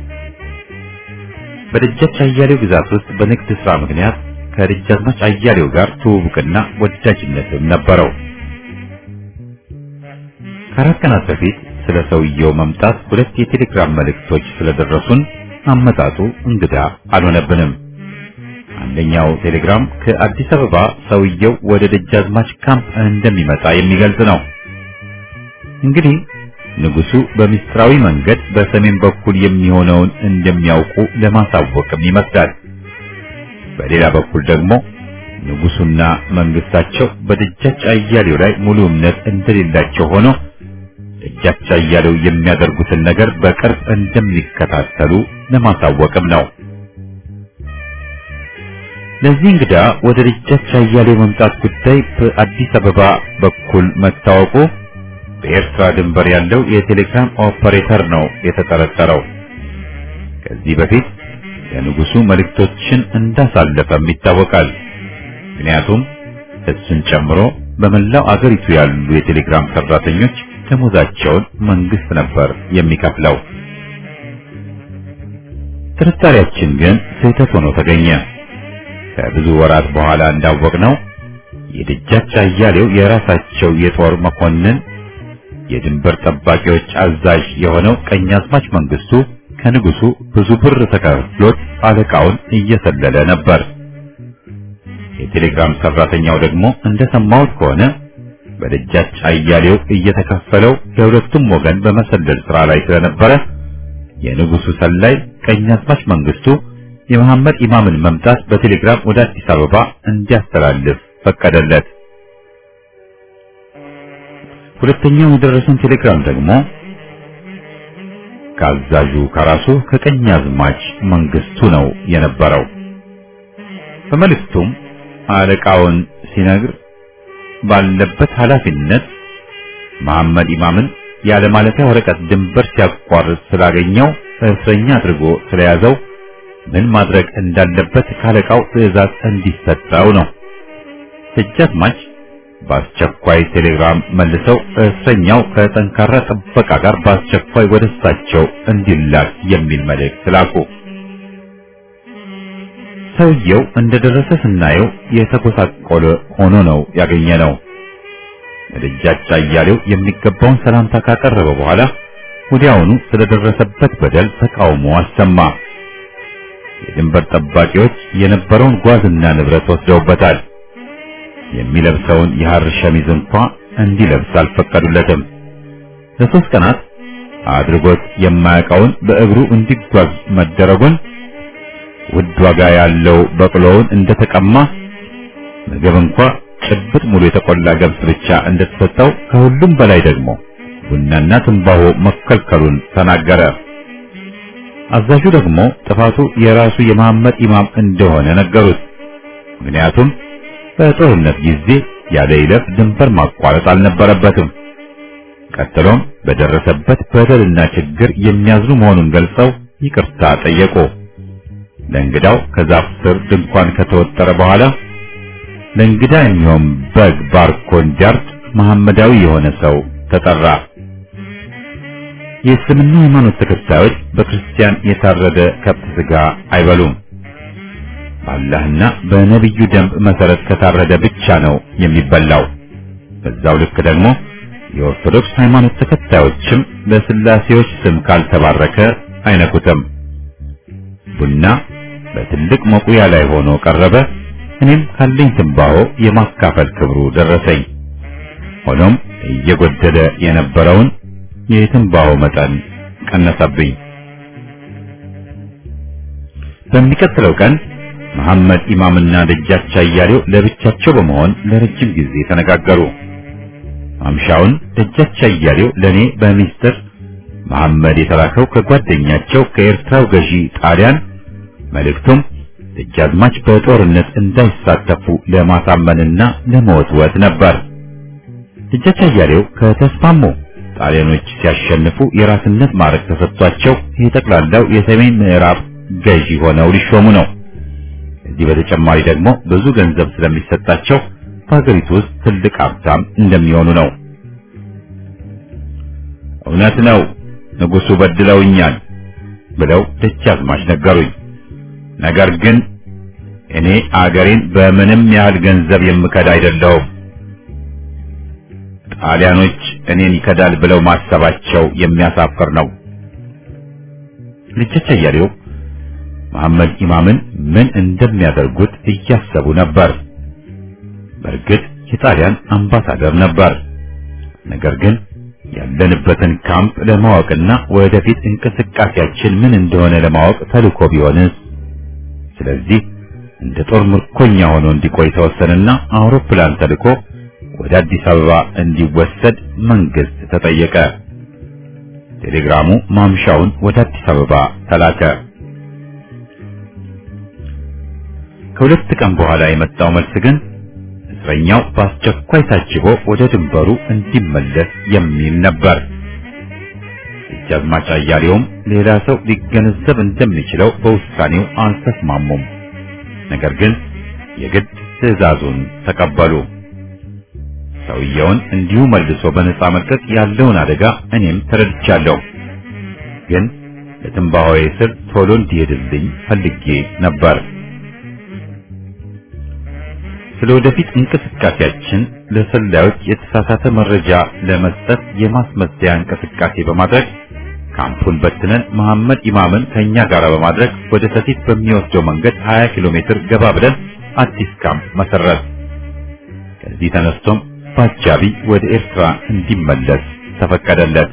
በደጃች አያሌው ግዛት ውስጥ በንግድ ሥራ ምክንያት ከደጃዝማች አያሌው ጋር ትውውቅና ወዳጅነትም ነበረው። ከአራት ቀናት በፊት ስለ ሰውየው መምጣት ሁለት የቴሌግራም መልእክቶች ስለደረሱን አመጣጡ እንግዳ አልሆነብንም። አንደኛው ቴሌግራም ከአዲስ አበባ ሰውየው ወደ ደጃዝማች ካምፕ እንደሚመጣ የሚገልጽ ነው። እንግዲህ ንጉሱ በሚስጥራዊ መንገድ በሰሜን በኩል የሚሆነውን እንደሚያውቁ ለማሳወቅም ይመስላል። በሌላ በኩል ደግሞ ንጉሱና መንግስታቸው በደጃች አያሌው ላይ ሙሉ እምነት እንደሌላቸው ሆኖ ደጃች አያሌው የሚያደርጉትን ነገር በቅርብ እንደሚከታተሉ ለማሳወቅም ነው። ለዚህ እንግዳ ወደ ደጃች አያሌው መምጣት ጉዳይ በአዲስ አበባ በኩል መታወቁ በኤርትራ ድንበር ያለው የቴሌግራም ኦፐሬተር ነው የተጠረጠረው። ከዚህ በፊት ለንጉሱ መልእክቶችን እንዳሳለፈም ይታወቃል። ምክንያቱም እሱን ጨምሮ በመላው አገሪቱ ያሉ የቴሌግራም ሰራተኞች ደሞዛቸውን መንግስት ነበር የሚከፍለው። ጥርጣሬያችን ግን ስህተት ሆኖ ተገኘ። ከብዙ ወራት በኋላ እንዳወቅነው የደጃች አያሌው የራሳቸው የጦር መኮንን የድንበር ጠባቂዎች አዛዥ የሆነው ቀኛዝማች መንግስቱ ከንጉሱ ብዙ ብር ተከፍሎት አለቃውን እየሰለለ ነበር። የቴሌግራም ሰራተኛው ደግሞ እንደሰማሁት ከሆነ በደጃች አያሌው እየተከፈለው ለሁለቱም ወገን በመሰለል ስራ ላይ ስለነበረ የንጉሱ ሰላይ ቀኛዝማች መንግስቱ የመሐመድ ኢማምን መምጣት በቴሌግራም ወደ አዲስ አበባ እንዲያስተላልፍ ፈቀደለት። ሁለተኛው የደረሰን ቴሌግራም ደግሞ ከአዛዡ ከራሱ ከቀኛዝማች መንግስቱ ነው የነበረው። በመልእክቱም አለቃውን ሲነግር ባለበት ኃላፊነት መሐመድ ኢማምን ያለ ማለፊያ ወረቀት ድንበር ሲያቋርጥ ስላገኘው እስረኛ አድርጎ ስለያዘው ምን ማድረግ እንዳለበት ካለቃው ትዕዛዝ እንዲሰጠው ነው። ደጃዝማች በአስቸኳይ ቴሌግራም መልሰው እስረኛው ከጠንካራ ጥበቃ ጋር በአስቸኳይ ወደ እሳቸው እንዲላክ የሚል መልእክት ላኩ። ሰውየው እንደደረሰ ስናየው የተጎሳቆለ ሆኖ ነው ያገኘነው። ደጃች አያሌው የሚገባውን ሰላምታ ካቀረበ በኋላ ወዲያውኑ ስለደረሰበት በደል ተቃውሞ አሰማ። የድንበር ጠባቂዎች የነበረውን ጓዝና ንብረት ወስደውበታል። የሚለብሰውን የሐር ሸሚዝ እንኳ እንዲለብስ አልፈቀዱለትም። ለሶስት ቀናት አድርጎት የማያውቀውን በእግሩ እንዲጓዝ መደረጉን ውድ ዋጋ ያለው በቅሎውን እንደተቀማ ምግብ እንኳ ጭብጥ ሙሉ የተቆላ ገብስ ብቻ እንደተሰጠው ከሁሉም በላይ ደግሞ ቡናና ትንባሆ መከልከሉን ተናገረ። አዛዡ ደግሞ ጥፋቱ የራሱ የመሐመድ ኢማም እንደሆነ ነገሩት። ምክንያቱም በጦርነት ጊዜ ያለ ይለፍ ድንበር ማቋረጥ አልነበረበትም። ቀጥሎም በደረሰበት በደልና ችግር የሚያዝኑ መሆኑን ገልጸው ይቅርታ ጠየቁ። ለእንግዳው ከዛፍ ስር ድንኳን ከተወጠረ በኋላ ለእንግዳ የሚሆን በግ ባርኮ እንዲያርድ መሐመዳዊ የሆነ ሰው ተጠራ። የእስልምና ሃይማኖት ተከታዮች በክርስቲያን የታረደ ከብት ስጋ አይበሉም። በአላህና በነቢዩ ደንብ መሰረት ከታረደ ብቻ ነው የሚበላው። በዛው ልክ ደግሞ የኦርቶዶክስ ሃይማኖት ተከታዮችም በስላሴዎች ስም ካልተባረከ አይነኩትም። ቡና በትልቅ መቁያ ላይ ሆኖ ቀረበ። እኔም ካለኝ ትንባሆ የማካፈል ክብሩ ደረሰኝ። ሆኖም እየጎደለ የነበረውን የትንባሆ መጠን ቀነሰብኝ። በሚቀጥለው ቀን መሐመድ ኢማምና ደጃች አያሌው ለብቻቸው በመሆን ለረጅም ጊዜ ተነጋገሩ። ማምሻውን ደጃች አያሌው ለኔ በሚስጥር መሐመድ የተላከው ከጓደኛቸው ከኤርትራው ገዢ ጣሊያን መልእክቱም ደጃዝማች በጦርነት እንዳይሳተፉ ለማሳመንና ለመወትወት ነበር። ደጃች አያሌው ከተስማሙ ጣሊያኖች ሲያሸንፉ የራስነት ማዕረግ ተሰጥቷቸው የጠቅላላው የሰሜን ምዕራብ ገዢ ሆነው ሊሾሙ ነው። ከዚህ በተጨማሪ ደግሞ ብዙ ገንዘብ ስለሚሰጣቸው በሀገሪቱ ውስጥ ትልቅ ሀብታም እንደሚሆኑ ነው። እውነት ነው፣ ንጉሡ በድለውኛል ብለው ደጃዝማች ነገሩኝ። ነገር ግን እኔ አገሬን በምንም ያህል ገንዘብ የምከዳ አይደለሁም። ጣሊያኖች እኔን ይከዳል ብለው ማሰባቸው የሚያሳፍር ነው። ልጆች አያሌው መሐመድ ኢማምን ምን እንደሚያደርጉት እያሰቡ ነበር። በእርግጥ የጣሊያን አምባሳደር ነበር። ነገር ግን ያለንበትን ካምፕ ለማወቅና ወደፊት እንቅስቃሴያችን ምን እንደሆነ ለማወቅ ተልኮ ቢሆንስ? ስለዚህ እንደ ጦር ምርኮኛ ሆኖ እንዲቆይ ተወሰነና አውሮፕላን ተልኮ ወደ አዲስ አበባ እንዲወሰድ መንግስት ተጠየቀ። ቴሌግራሙ ማምሻውን ወደ አዲስ አበባ ተላከ። ከሁለት ቀን በኋላ የመጣው መልስ ግን እስረኛው በአስቸኳይ ታጅቦ ወደ ድንበሩ እንዲመለስ የሚል ነበር። ደጃዝማች አያሌውም ሌላ ሰው ሊገነዘብ እንደሚችለው በውሳኔው አልተስማሙም። ነገር ግን የግድ ትዕዛዙን ተቀበሉ። ሰውየውን እንዲሁ መልሶ በነፃ መልቀቅ ያለውን አደጋ እኔም ተረድቻለሁ። ግን ለትንባሆዬ ስር ቶሎ እንዲሄድልኝ ፈልጌ ነበር። ስለ ወደፊት እንቅስቃሴያችን ለሰላዮች የተሳሳተ መረጃ ለመስጠት የማስመሰያ እንቅስቃሴ በማድረግ ካምፑን በትነን መሐመድ ኢማምን ከኛ ጋር በማድረግ ወደ ሰቲት በሚወስደው መንገድ 20 ኪሎ ሜትር ገባ ብለን አዲስ ካምፕ መሰረት። ከዚህ ተነስቶም በአጃቢ ወደ ኤርትራ እንዲመለስ ተፈቀደለት።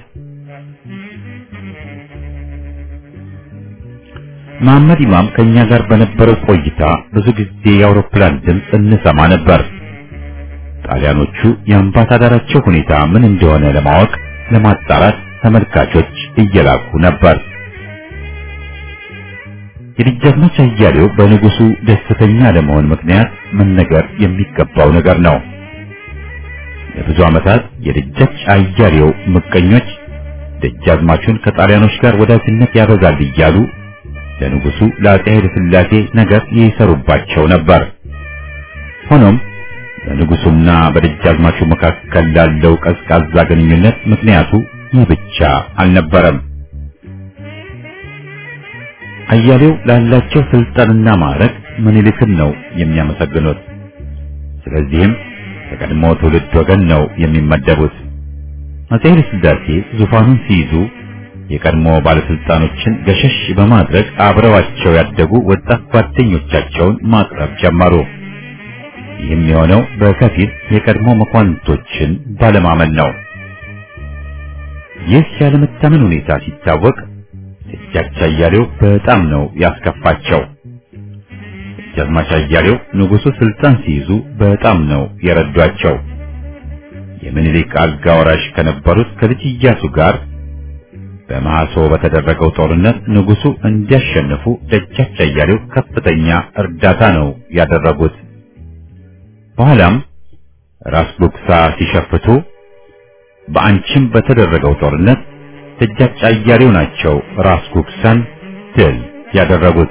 መሐመድ ኢማም ከኛ ጋር በነበረው ቆይታ ብዙ ጊዜ የአውሮፕላን ድምፅ እንሰማ ነበር። ጣሊያኖቹ የአምባሳደራቸው ሁኔታ ምን እንደሆነ ለማወቅ ለማጣራት ተመልካቾች እየላኩ ነበር። የደጃዝማች አያሌው በንጉሱ ደስተኛ ለመሆን ምክንያት መነገር የሚገባው ነገር ነው። ለብዙ ዓመታት የደጃች አያሌው ምቀኞች ደጃዝማቹን ከጣሊያኖች ጋር ወዳጅነት ያበዛል እያሉ ለንጉሱ ለአፄ ኃይለ ሥላሴ ነገር ይሰሩባቸው ነበር። ሆኖም በንጉሱና በደጃዝማቹ መካከል ላለው ቀዝቃዛ ግንኙነት ምክንያቱ ይህ ብቻ አልነበረም። አያሌው ላላቸው ስልጣንና ማዕረግ ምኒልክን ነው የሚያመሰግኑት። ስለዚህም ከቀድሞ ትውልድ ወገን ነው የሚመደቡት። አፄ ኃይለ ሥላሴ ዙፋኑን ሲይዙ የቀድሞ ባለስልጣኖችን ገሸሽ በማድረግ አብረዋቸው ያደጉ ወጣት ጓደኞቻቸውን ማቅረብ ጀመሩ። ይህም የሆነው በከፊል የቀድሞ መኳንንቶችን ባለማመን ነው። ይህ ያለመታመን ሁኔታ ሲታወቅ ደጃች አያሌው በጣም ነው ያስከፋቸው። ደጃዝማች አያሌው ንጉሡ ስልጣን ሲይዙ በጣም ነው የረዷቸው። የምኒልክ አልጋ ወራሽ ከነበሩት ከልጅ ኢያሱ ጋር በመሐሶ በተደረገው ጦርነት ንጉሡ እንዲያሸንፉ ደጃች አያሌው ከፍተኛ እርዳታ ነው ያደረጉት። በኋላም ራስ ጉግሳ ሲሸፍቱ በአንቺም በተደረገው ጦርነት ደጃች አያሌው ናቸው ራስ ጉግሳን ድል ያደረጉት።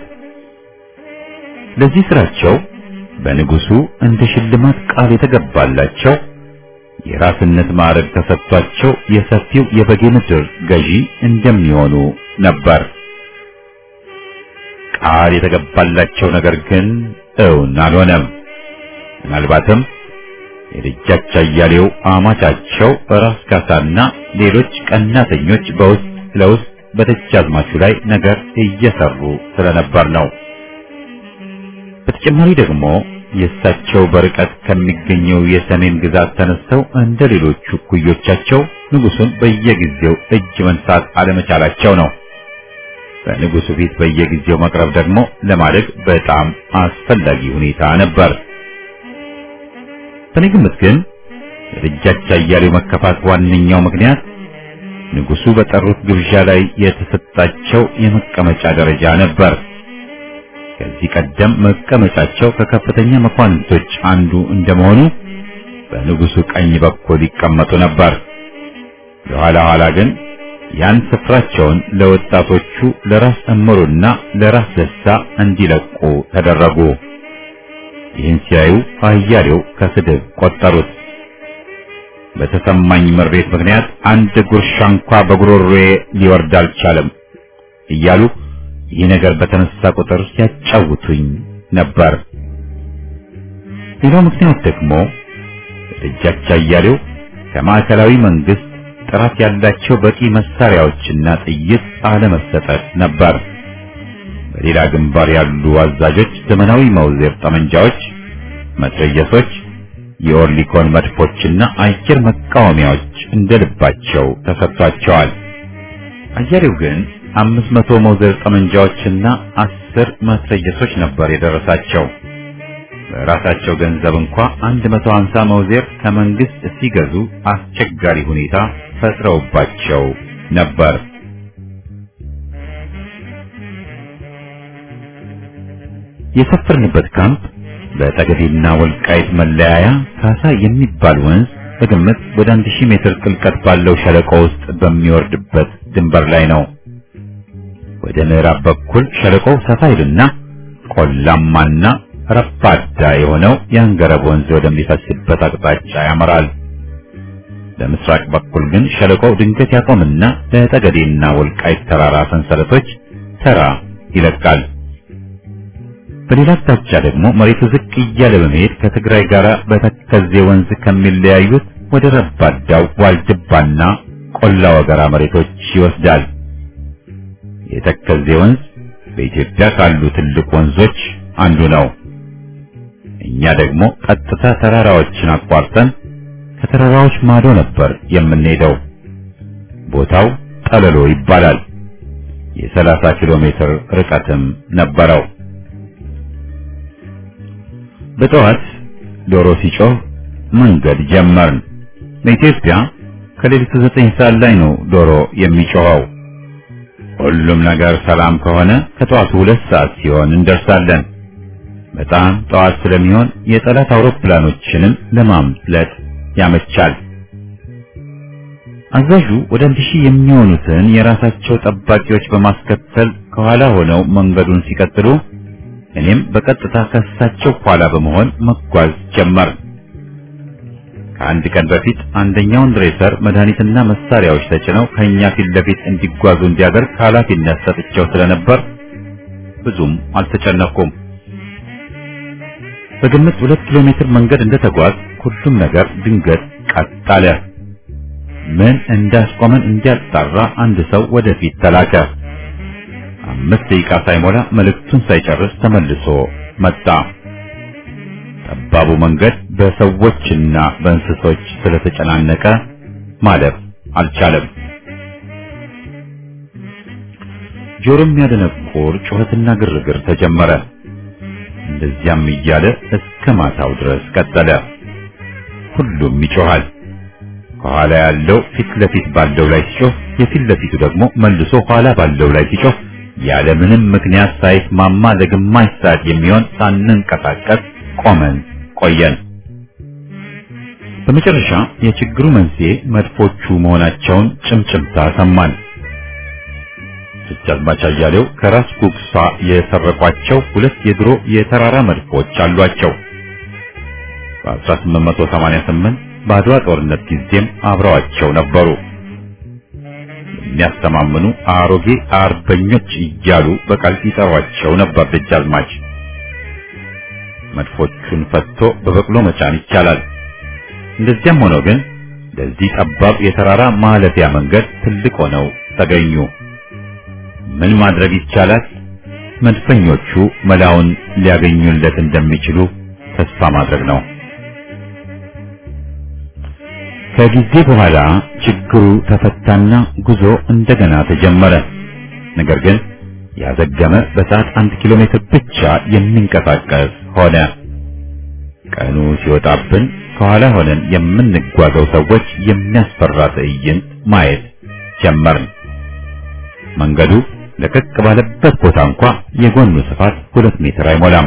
ለዚህ ስራቸው በንጉሡ እንደ ሽልማት ቃል የተገባላቸው የራስነት ማዕረግ ተሰጥቷቸው የሰፊው የበጌ ምድር ገዢ እንደሚሆኑ ነበር። ቃል የተገባላቸው ነገር ግን እውን አልሆነም። ምናልባትም የደጃች አያሌው አማቻቸው ራስ ካሳና ሌሎች ቀናተኞች በውስጥ ለውስጥ በደጃዝማቹ ላይ ነገር እየሰሩ ስለነበር ነው። በተጨማሪ ደግሞ የእሳቸው በርቀት ከሚገኘው የሰሜን ግዛት ተነስተው እንደ ሌሎቹ እኩዮቻቸው ንጉሱን በየጊዜው እጅ መንሳት አለመቻላቸው ነው። በንጉሱ ፊት በየጊዜው መቅረብ ደግሞ ለማደግ በጣም አስፈላጊ ሁኔታ ነበር። በእኔ ግምት ግን የደጃች አያሌው መከፋት ዋነኛው ምክንያት ንጉሱ በጠሩት ግብዣ ላይ የተሰጣቸው የመቀመጫ ደረጃ ነበር። ከዚህ ቀደም መቀመጫቸው ከከፍተኛ መኳንንቶች አንዱ እንደመሆኑ በንጉሱ ቀኝ በኩል ይቀመጡ ነበር። የኋላ ኋላ ግን ያን ስፍራቸውን ለወጣቶቹ ለራስ እምሩና ለራስ ደስታ እንዲለቁ ተደረጉ። ይህን ሲያዩ አያሌው ከስድብ ቆጠሩት። በተሰማኝ ምሬት ምክንያት አንድ ጉርሻ እንኳ በጉሮሮዬ ሊወርድ አልቻለም እያሉ ይህ ነገር በተነሳ ቁጥር ሲያጫውቱኝ ነበር። ሌላው ምክንያት ደግሞ ደጃች አያሌው ከማዕከላዊ መንግስት ጥራት ያላቸው በቂ መሳሪያዎችና ጥይት አለመሰጠት ነበር። በሌላ ግንባር ያሉ አዛዦች ዘመናዊ መውዜር ጠመንጃዎች፣ መትረየሶች፣ የኦርሊኮን መድፎችና አየር መቃወሚያዎች እንደ ልባቸው ተሰጥቷቸዋል። አያሌው ግን አምስት መቶ መውዘር ጠመንጃዎችና አስር መትረየሶች ነበር የደረሳቸው። በራሳቸው ገንዘብ እንኳ አንድ መቶ ሀምሳ መውዜር ከመንግስት ሲገዙ አስቸጋሪ ሁኔታ ፈጥረውባቸው ነበር። የሰፈርንበት ካምፕ በጠገዴና ወልቃይት መለያያ ካሳ የሚባል ወንዝ በግምት ወደ አንድ ሺህ ሜትር ጥልቀት ባለው ሸለቆ ውስጥ በሚወርድበት ድንበር ላይ ነው። ወደ ምዕራብ በኩል ሸለቆው ሰፋ ይልና ቆላማና ረባዳ የሆነው የአንገረብ ወንዝ ወደሚፈስበት አቅጣጫ ያመራል። በምስራቅ በኩል ግን ሸለቆው ድንገት ያቆምና ለጠገዴና ወልቃይት ተራራ ሰንሰለቶች ተራ ይለቃል። በሌላ አቅጣጫ ደግሞ መሬቱ ዝቅ እያለ በመሄድ ከትግራይ ጋር በተከዜ ወንዝ ከሚለያዩት ወደ ረባዳው ዋልድባና ቆላ ወገራ መሬቶች ይወስዳል። የተከዜ ወንዝ በኢትዮጵያ ካሉ ትልቅ ወንዞች አንዱ ነው። እኛ ደግሞ ቀጥታ ተራራዎችን አቋርጠን ከተራራዎች ማዶ ነበር የምንሄደው። ቦታው ጠለሎ ይባላል። የሰላሳ ኪሎ ሜትር ርቀትም ነበረው። በጠዋት ዶሮ ሲጮህ መንገድ ጀመርን። በኢትዮጵያ ከሌሊቱ ዘጠኝ ሰዓት ላይ ነው ዶሮ የሚጮኸው። ሁሉም ነገር ሰላም ከሆነ ከጠዋቱ ሁለት ሰዓት ሲሆን እንደርሳለን። በጣም ጠዋት ስለሚሆን የጠላት አውሮፕላኖችንም ለማምለጥ ያመቻል። አዛዡ ወደ አንድ ሺህ የሚሆኑትን የራሳቸው ጠባቂዎች በማስከተል ከኋላ ሆነው መንገዱን ሲቀጥሉ እኔም በቀጥታ ከሳቸው ኋላ በመሆን መጓዝ ጀመር። ከአንድ ቀን በፊት አንደኛውን ድሬሰር መድኃኒትና መሳሪያዎች ተጭነው ከኛ ፊት ለፊት እንዲጓዙ እንዲያደርግ ኃላፊነት ሰጥቼው ስለነበር ብዙም አልተጨነኩም። በግምት ሁለት ኪሎ ሜትር መንገድ እንደተጓዝ ሁሉም ነገር ድንገት ቀጥ አለ። ምን እንዳስቆመን እንዲያጣራ አንድ ሰው ወደፊት ተላከ። አምስት ደቂቃ ሳይሞላ መልእክቱን ሳይጨርስ ተመልሶ መጣ። ጠባቡ መንገድ በሰዎችና በእንስሶች ስለተጨናነቀ ማለፍ አልቻለም። ጆሮ የሚያደነቁር ጩኸትና ግርግር ተጀመረ። እንደዚያም እያለ እስከ ማታው ድረስ ቀጠለ። ሁሉም ይጮሃል። ከኋላ ያለው ፊት ለፊት ባለው ላይ ሲጮህ፣ የፊት ለፊቱ ደግሞ መልሶ ኋላ ባለው ላይ ሲጮህ ያለ ምንም ምክንያት ሳይስማማ ለግማሽ ሰዓት የሚሆን ሳንንቀሳቀስ ቆመን ቆየን። በመጨረሻ የችግሩ መንስኤ መድፎቹ መሆናቸውን ጭምጭምታ ሰማን። ደጃዝማች አያሌው ከራስ ጉግሳ የሰረቋቸው ሁለት የድሮ የተራራ መድፎች አሏቸው። በ1888 በአድዋ ጦርነት ጊዜም አብረዋቸው ነበሩ። የሚያስተማምኑ አሮጌ አርበኞች እያሉ በቃል ይጠሯቸው ነበር ደጃዝማች። መድፎቹን ፈትቶ በበቅሎ መጫን ይቻላል። እንደዚያም ሆኖ ግን ለዚህ ጠባብ የተራራ ማለፊያ መንገድ ትልቅ ሆነው ተገኙ። ምን ማድረግ ይቻላል? መድፈኞቹ መላውን ሊያገኙለት እንደሚችሉ ተስፋ ማድረግ ነው። ከጊዜ በኋላ ችግሩ ተፈታና ጉዞ እንደገና ተጀመረ። ነገር ግን ያዘገመ በሰዓት አንድ ኪሎ ሜትር ብቻ የሚንቀሳቀስ ሆነ። ቀኑ ሲወጣብን ከኋላ ሆነን የምንጓዘው ሰዎች የሚያስፈራ ትዕይንት ማየት ጀመርን። መንገዱ ለቀቅ ባለበት ቦታ እንኳ የጎኑ ስፋት ሁለት ሜትር አይሞላም።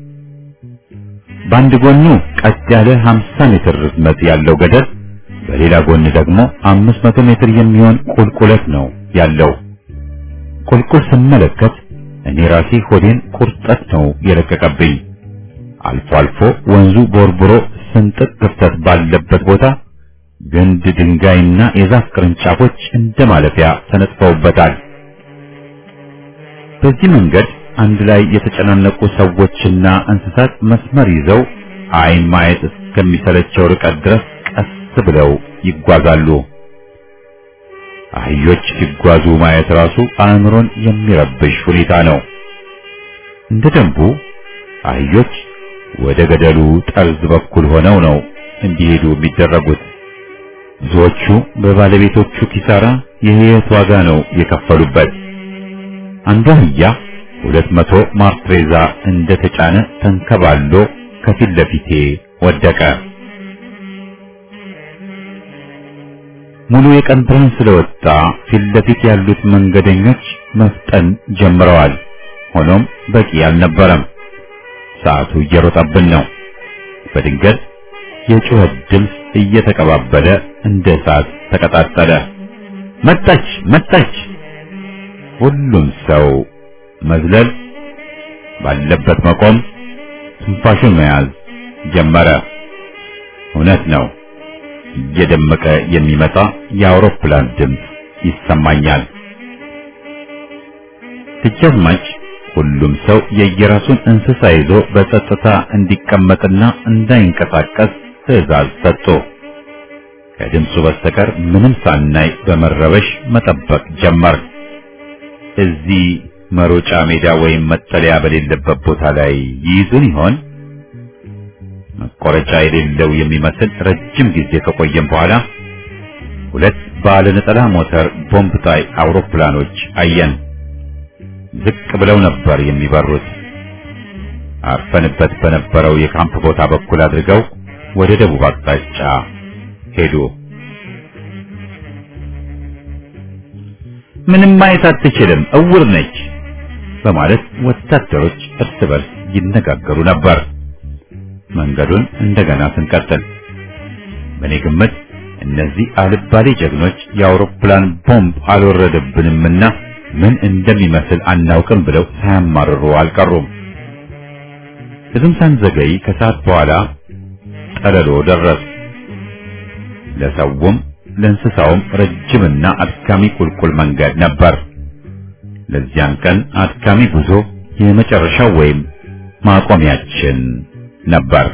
በአንድ ጎኑ ቀጥ ያለ 50 ሜትር ርዝመት ያለው ገደል፣ በሌላ ጎን ደግሞ 500 ሜትር የሚሆን ቁልቁለት ነው ያለው። ቁልቁል ስመለከት እኔ ራሴ ሆዴን ቁርጠት ነው የለቀቀብኝ። አልፎ አልፎ ወንዙ ቦርቡሮ ስንጥቅ ክፍተት ባለበት ቦታ ግንድ ድንጋይና የዛፍ ቅርንጫፎች እንደ ማለፊያ ተነጥፈውበታል። በዚህ መንገድ አንድ ላይ የተጨናነቁ ሰዎችና እንስሳት መስመር ይዘው ዓይን ማየት እስከሚሰለቸው ርቀት ድረስ ቀስ ብለው ይጓዛሉ። አህዮች ሲጓዙ ማየት ራሱ አእምሮን የሚረብሽ ሁኔታ ነው። እንደ ደንቡ አህዮች ወደ ገደሉ ጠርዝ በኩል ሆነው ነው እንዲሄዱ የሚደረጉት። ብዙዎቹ በባለቤቶቹ ኪሳራ የሕይወት ዋጋ ነው የከፈሉበት። አንዱ አህያ ሁለት መቶ ማርትሬዛ እንደተጫነ ተንከባሎ ከፊት ለፊቴ ወደቀ። ሙሉ የቀን ብርሃን ስለወጣ ፊት ለፊት ያሉት መንገደኞች መፍጠን ጀምረዋል። ሆኖም በቂ አልነበረም። ሰዓቱ እየሮጠብን ነው። በድንገት የጩኸት ድምፅ እየተቀባበለ እንደ እሳት ተቀጣጠለ። መጣች መጣች! ሁሉም ሰው መዝለል ባለበት መቆም፣ ትንፋሹን መያዝ ጀመረ። እውነት ነው፣ እየደመቀ የሚመጣ የአውሮፕላን ድምፅ ይሰማኛል። ደጃዝማች ሁሉም ሰው የየራሱን እንስሳ ይዞ በጸጥታ እንዲቀመጥና እንዳይንቀሳቀስ ትዕዛዝ ሰጡ። ከድምፁ በስተቀር ምንም ሳናይ በመረበሽ መጠበቅ ጀመር። እዚህ መሮጫ ሜዳ ወይም መጠለያ በሌለበት ቦታ ላይ ይይዙን ይሆን? መቆረጫ የሌለው የሚመስል ረጅም ጊዜ ከቆየም በኋላ ሁለት ባለ ነጠላ ሞተር ቦምብ ጣይ አውሮፕላኖች አየን። ዝቅ ብለው ነበር የሚበሩት። አርፈንበት በነበረው የካምፕ ቦታ በኩል አድርገው ወደ ደቡብ አቅጣጫ ሄዱ። ምንም ማየት አትችልም፣ እውር ነች በማለት ወታደሮች እርስ በርስ ይነጋገሩ ነበር። መንገዱን እንደገና ስንቀጥል በእኔ ግምት እነዚህ አልባሌ ጀግኖች የአውሮፕላን ቦምብ አልወረደብንምና ምን እንደሚመስል አናውቅም ብለው ሳያማርሩ አልቀሩም። ብዙም ሳንዘገይ ከሰዓት በኋላ ጠለሎ ደረስ። ለሰውም ለእንስሳውም ረጅምና አድካሚ ቁልቁል መንገድ ነበር። ለዚያን ቀን አድካሚ ጉዞ የመጨረሻው ወይም ማቆሚያችን ነበር።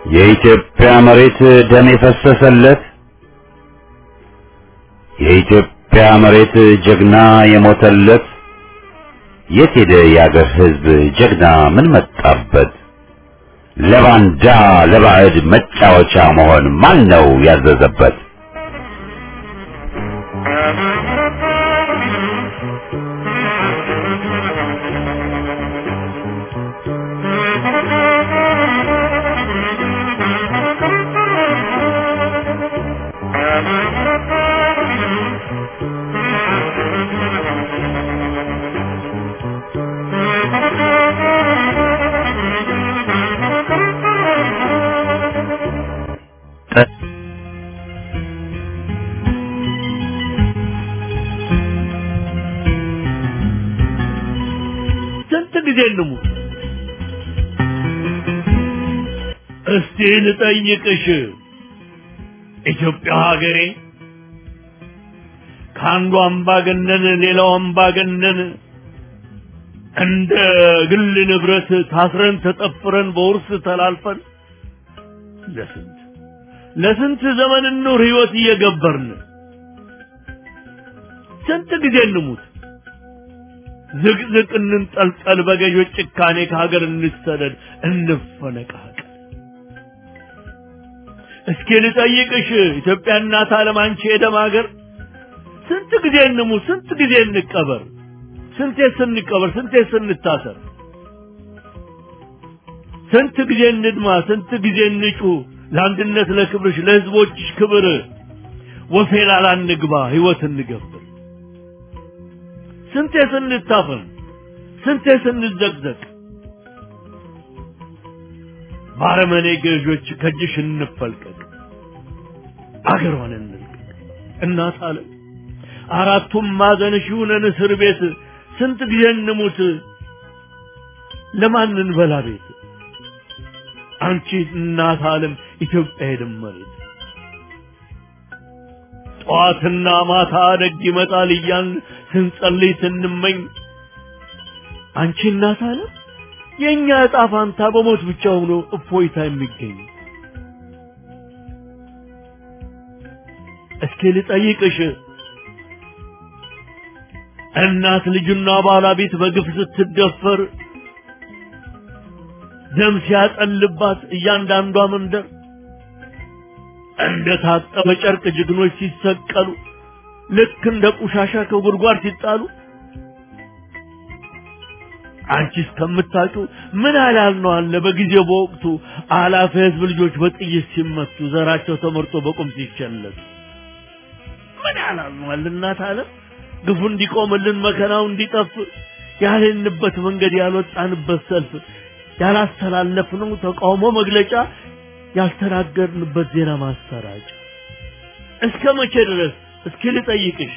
የኢትዮጵያ መሬት ደም የፈሰሰለት የኢትዮጵያ መሬት ጀግና የሞተለት የት ሄደ የአገር ሕዝብ ጀግና ምን መጣበት? ለባንዳ ለባዕድ መጫወቻ መሆን ማን ነው ያዘዘበት? ስንት ጊዜ እንሙት? እስቲ ልጠይቅሽ ኢትዮጵያ ሀገሬ ከአንዱ አምባገነን ሌላው አምባገነን እንደ ግል ንብረት ታስረን ተጠፍረን በውርስ ተላልፈን ለስንት ለስንት ዘመን ኑር ህይወት እየገበርን ስንት ጊዜ እንሙት? ዝቅዝቅ እንንጠልጠል፣ በገዦች ጭካኔ ከሀገር እንሰደድ፣ እንፈነቃቀል። እስኪ ልጠይቅሽ ኢትዮጵያ እናት ዓለም አንቺ የደም ሀገር ስንት ጊዜ እንሙት? ስንት ጊዜ እንቀበር? ስንቴ ስንቀበር? ስንቴ ስንታሰር? ስንት ጊዜ እንድማ? ስንት ጊዜ እንጩ? ለአንድነት ለክብርሽ ለህዝቦችሽ ክብር ወፌላላ እንግባ ህይወት እንገብር። ስንቴ ስንታፈን ስንቴ ስንዘቅዘቅ ባረመኔ ገዦች ከእጅሽ እንፈልቀቅ አገሯን እንልቀቅ እናት አለም አራቱም ማዕዘንሽ ይሁነን እስር ቤት ስንት ጊዜ እንሙት ለማን እንበላ ቤት አንቺ እናት አለም ኢትዮጵያ የደመሬት ጠዋትና ማታ ደግ ይመጣል እያን ስንጸልይ ስንመኝ አንቺ እናት አለም የእኛ ዕጣ ፋንታ በሞት ብቻ ሆኖ እፎይታ የሚገኝ እስኪ ልጠይቅሽ እናት ልጁና ባለቤት በግፍ ስትደፈር ደም ሲያጠልባት እያንዳንዷ መንደር እንደ ታጠበ ጨርቅ ጀግኖች ሲሰቀሉ ልክ እንደ ቆሻሻ ከጉድጓድ ሲጣሉ አንቺ እስከምታውቂው ምን ያህል ነው አለ በጊዜው በወቅቱ አላፊ ህዝብ ልጆች በጥይት ሲመቱ ዘራቸው ተመርጦ በቁም ሲቸለቱ ምን ያህል ነው አለ እናት አለ ግፉ እንዲቆምልን መከራው እንዲጠፍ ያልንበት መንገድ ያልወጣንበት ሰልፍ ያላስተላለፍነው ተቃውሞ መግለጫ ያልተናገርንበት ዜና ማሰራጫ እስከ መቼ ድረስ እስኪ ልጠይቅሽ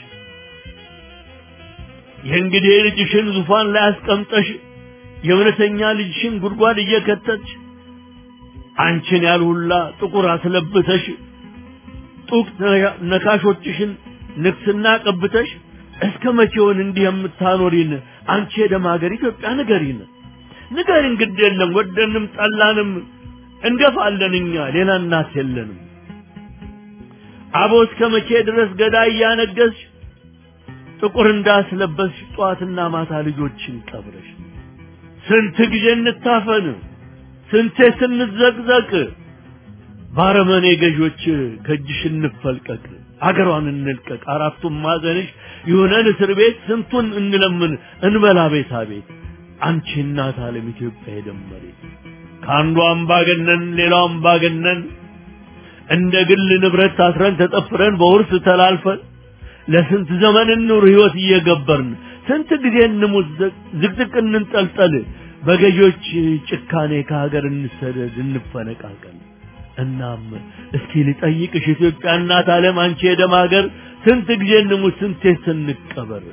የእንግዲህ ልጅሽን ዙፋን ላይ አስቀምጠሽ የእውነተኛ ልጅሽን ጉድጓድ እየከተች አንቺን ያልሁላ ጥቁር አስለብተሽ ጡቅ ነካሾችሽን ንግስና ቀብተሽ እስከ መቼውን እንዲህ የምታኖሪን አንቺ የደም ሀገር ኢትዮጵያ ንገሪን ንገሪን ግድ የለም ወደንም ጠላንም እንገፋለን እኛ ሌላ እናት የለንም አቦ እስከ መቼ ድረስ ገዳይ እያነገስሽ ጥቁር እንዳስለበስሽ ጠዋትና ማታ ልጆችን ቀብረሽ ስንት ጊዜ እንታፈን ስንቴ ስንዘቅዘቅ ባረመኔ ገዦች ከእጅሽ እንፈልቀቅ አገሯን እንልቀቅ አራቱም ማዘንሽ ይሁነን እስር ቤት ስንቱን እንለምን እንበላ ቤታ ቤት አንቺ እናት ዓለም ኢትዮጵያ የደመሬት ከአንዱ አምባገነን ሌላው አምባገነን እንደ ግል ንብረት ታስረን ተጠፍረን በውርስ ተላልፈን ለስንት ዘመን እንኑር ህይወት እየገበርን ስንት ጊዜ እንሙት ዝቅዝቅ እንንጠልጠል በገዢዎች ጭካኔ ከሀገር እንሰደድ እንፈነቃቀል እናም እስኪ ልጠይቅሽ ኢትዮጵያ እናት ዓለም አንቺ የደም ሀገር ስንት ጊዜ እንሙት ስንቴ ስንቀበር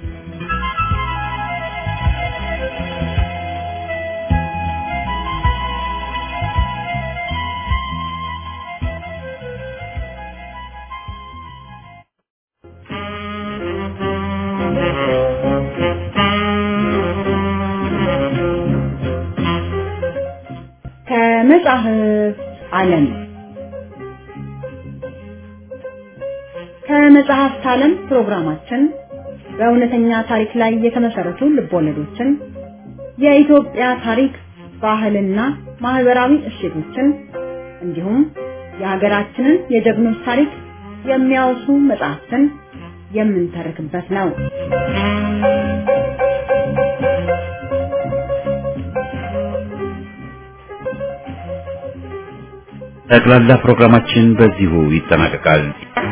ከመጽሐፍ ዓለም ከመጽሐፍት ዓለም ፕሮግራማችን በእውነተኛ ታሪክ ላይ የተመሰረቱ ልቦለዶችን፣ የኢትዮጵያ ታሪክ፣ ባህልና ማህበራዊ እሴቶችን እንዲሁም የሀገራችንን የጀግኖች ታሪክ የሚያወሱ መጽሐፍትን የምንተርክበት ነው። ጠቅላላ ፕሮግራማችን በዚሁ ይጠናቀቃል።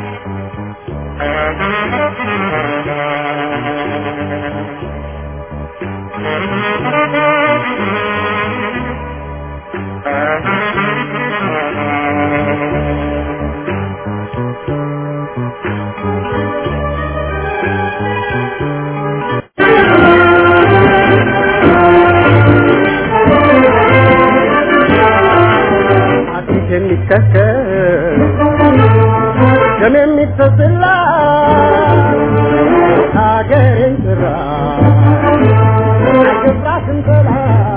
የሚከተል ደም የሚፈስላ ሀገሬን ጥራ አይገባትም ጥላ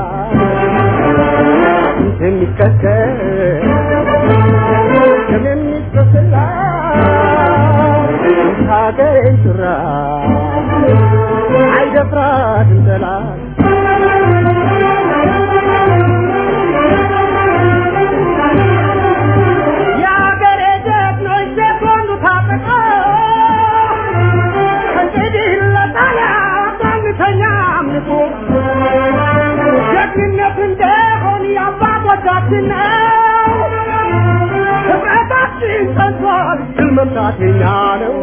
የሚከተል ደም የሚፈስላ ሀገሬን ጥራ አይደፍራትም ጠላት ጀግንነት እንደሆን የአባቶቻችን ነው። ህብረታችን ጸንቷል፣ ድል መምታት የኛ ነው።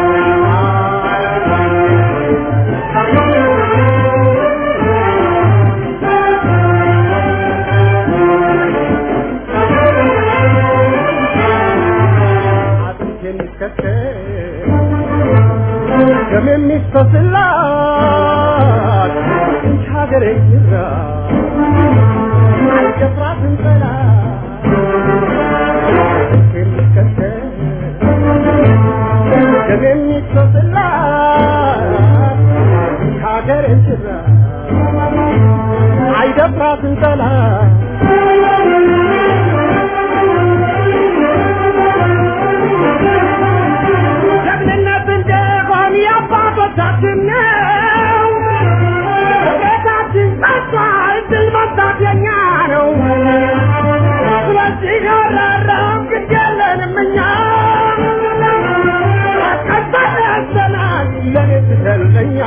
አጥንት የሚከተል ደም የሚፈስላት ሀገሬ ይራ አይደፍራትም ጠላት የሚከተል ደም የሚፈስላት ሀገሬ ይራ አይደፍራትም ጠላት ጀግንነት እንደሆን የአባቶቻችን ነው። ቤታችን ጸጥቷል፣ ድል መምታት የኛ ነው። ስለዚህ አራራም ግድ የለንም እኛ ቀጣይ ያዘናል ለኔ ትሰልጠኛ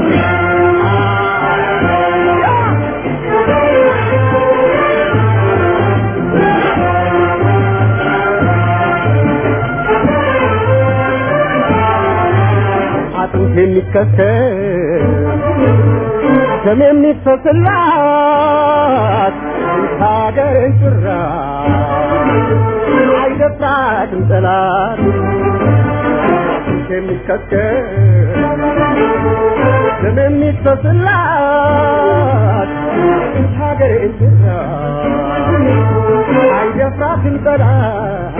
አጥንት የሚከተል ደም የሚፈስላት ሀገርን ጭራ አይደፍራትም ጠላት የሚከተል ደም የሚፈስላት ሀገርን ጭራ አይደፍራትም ጠላት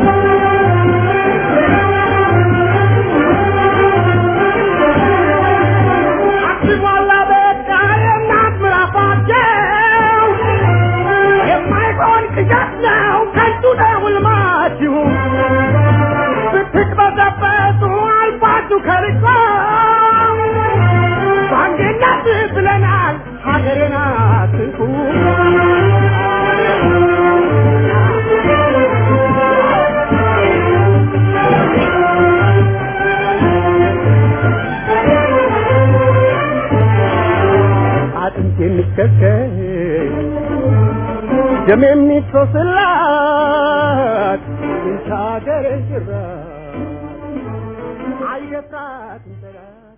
አስቧላ በቃ የእናት ምራፋቸው የማይሆን ቅዠት ነው ከንቱ ነው ሕልማችሁ ብትቅበዘበዙ አልፋችሁ ከርቆ በአንድነት ብለናል ሀገሬን አትንኩ አጥንት የሚከተል ደም የሚፈስላት ሀገሬ ጭራ አይደፍራትም ጠላት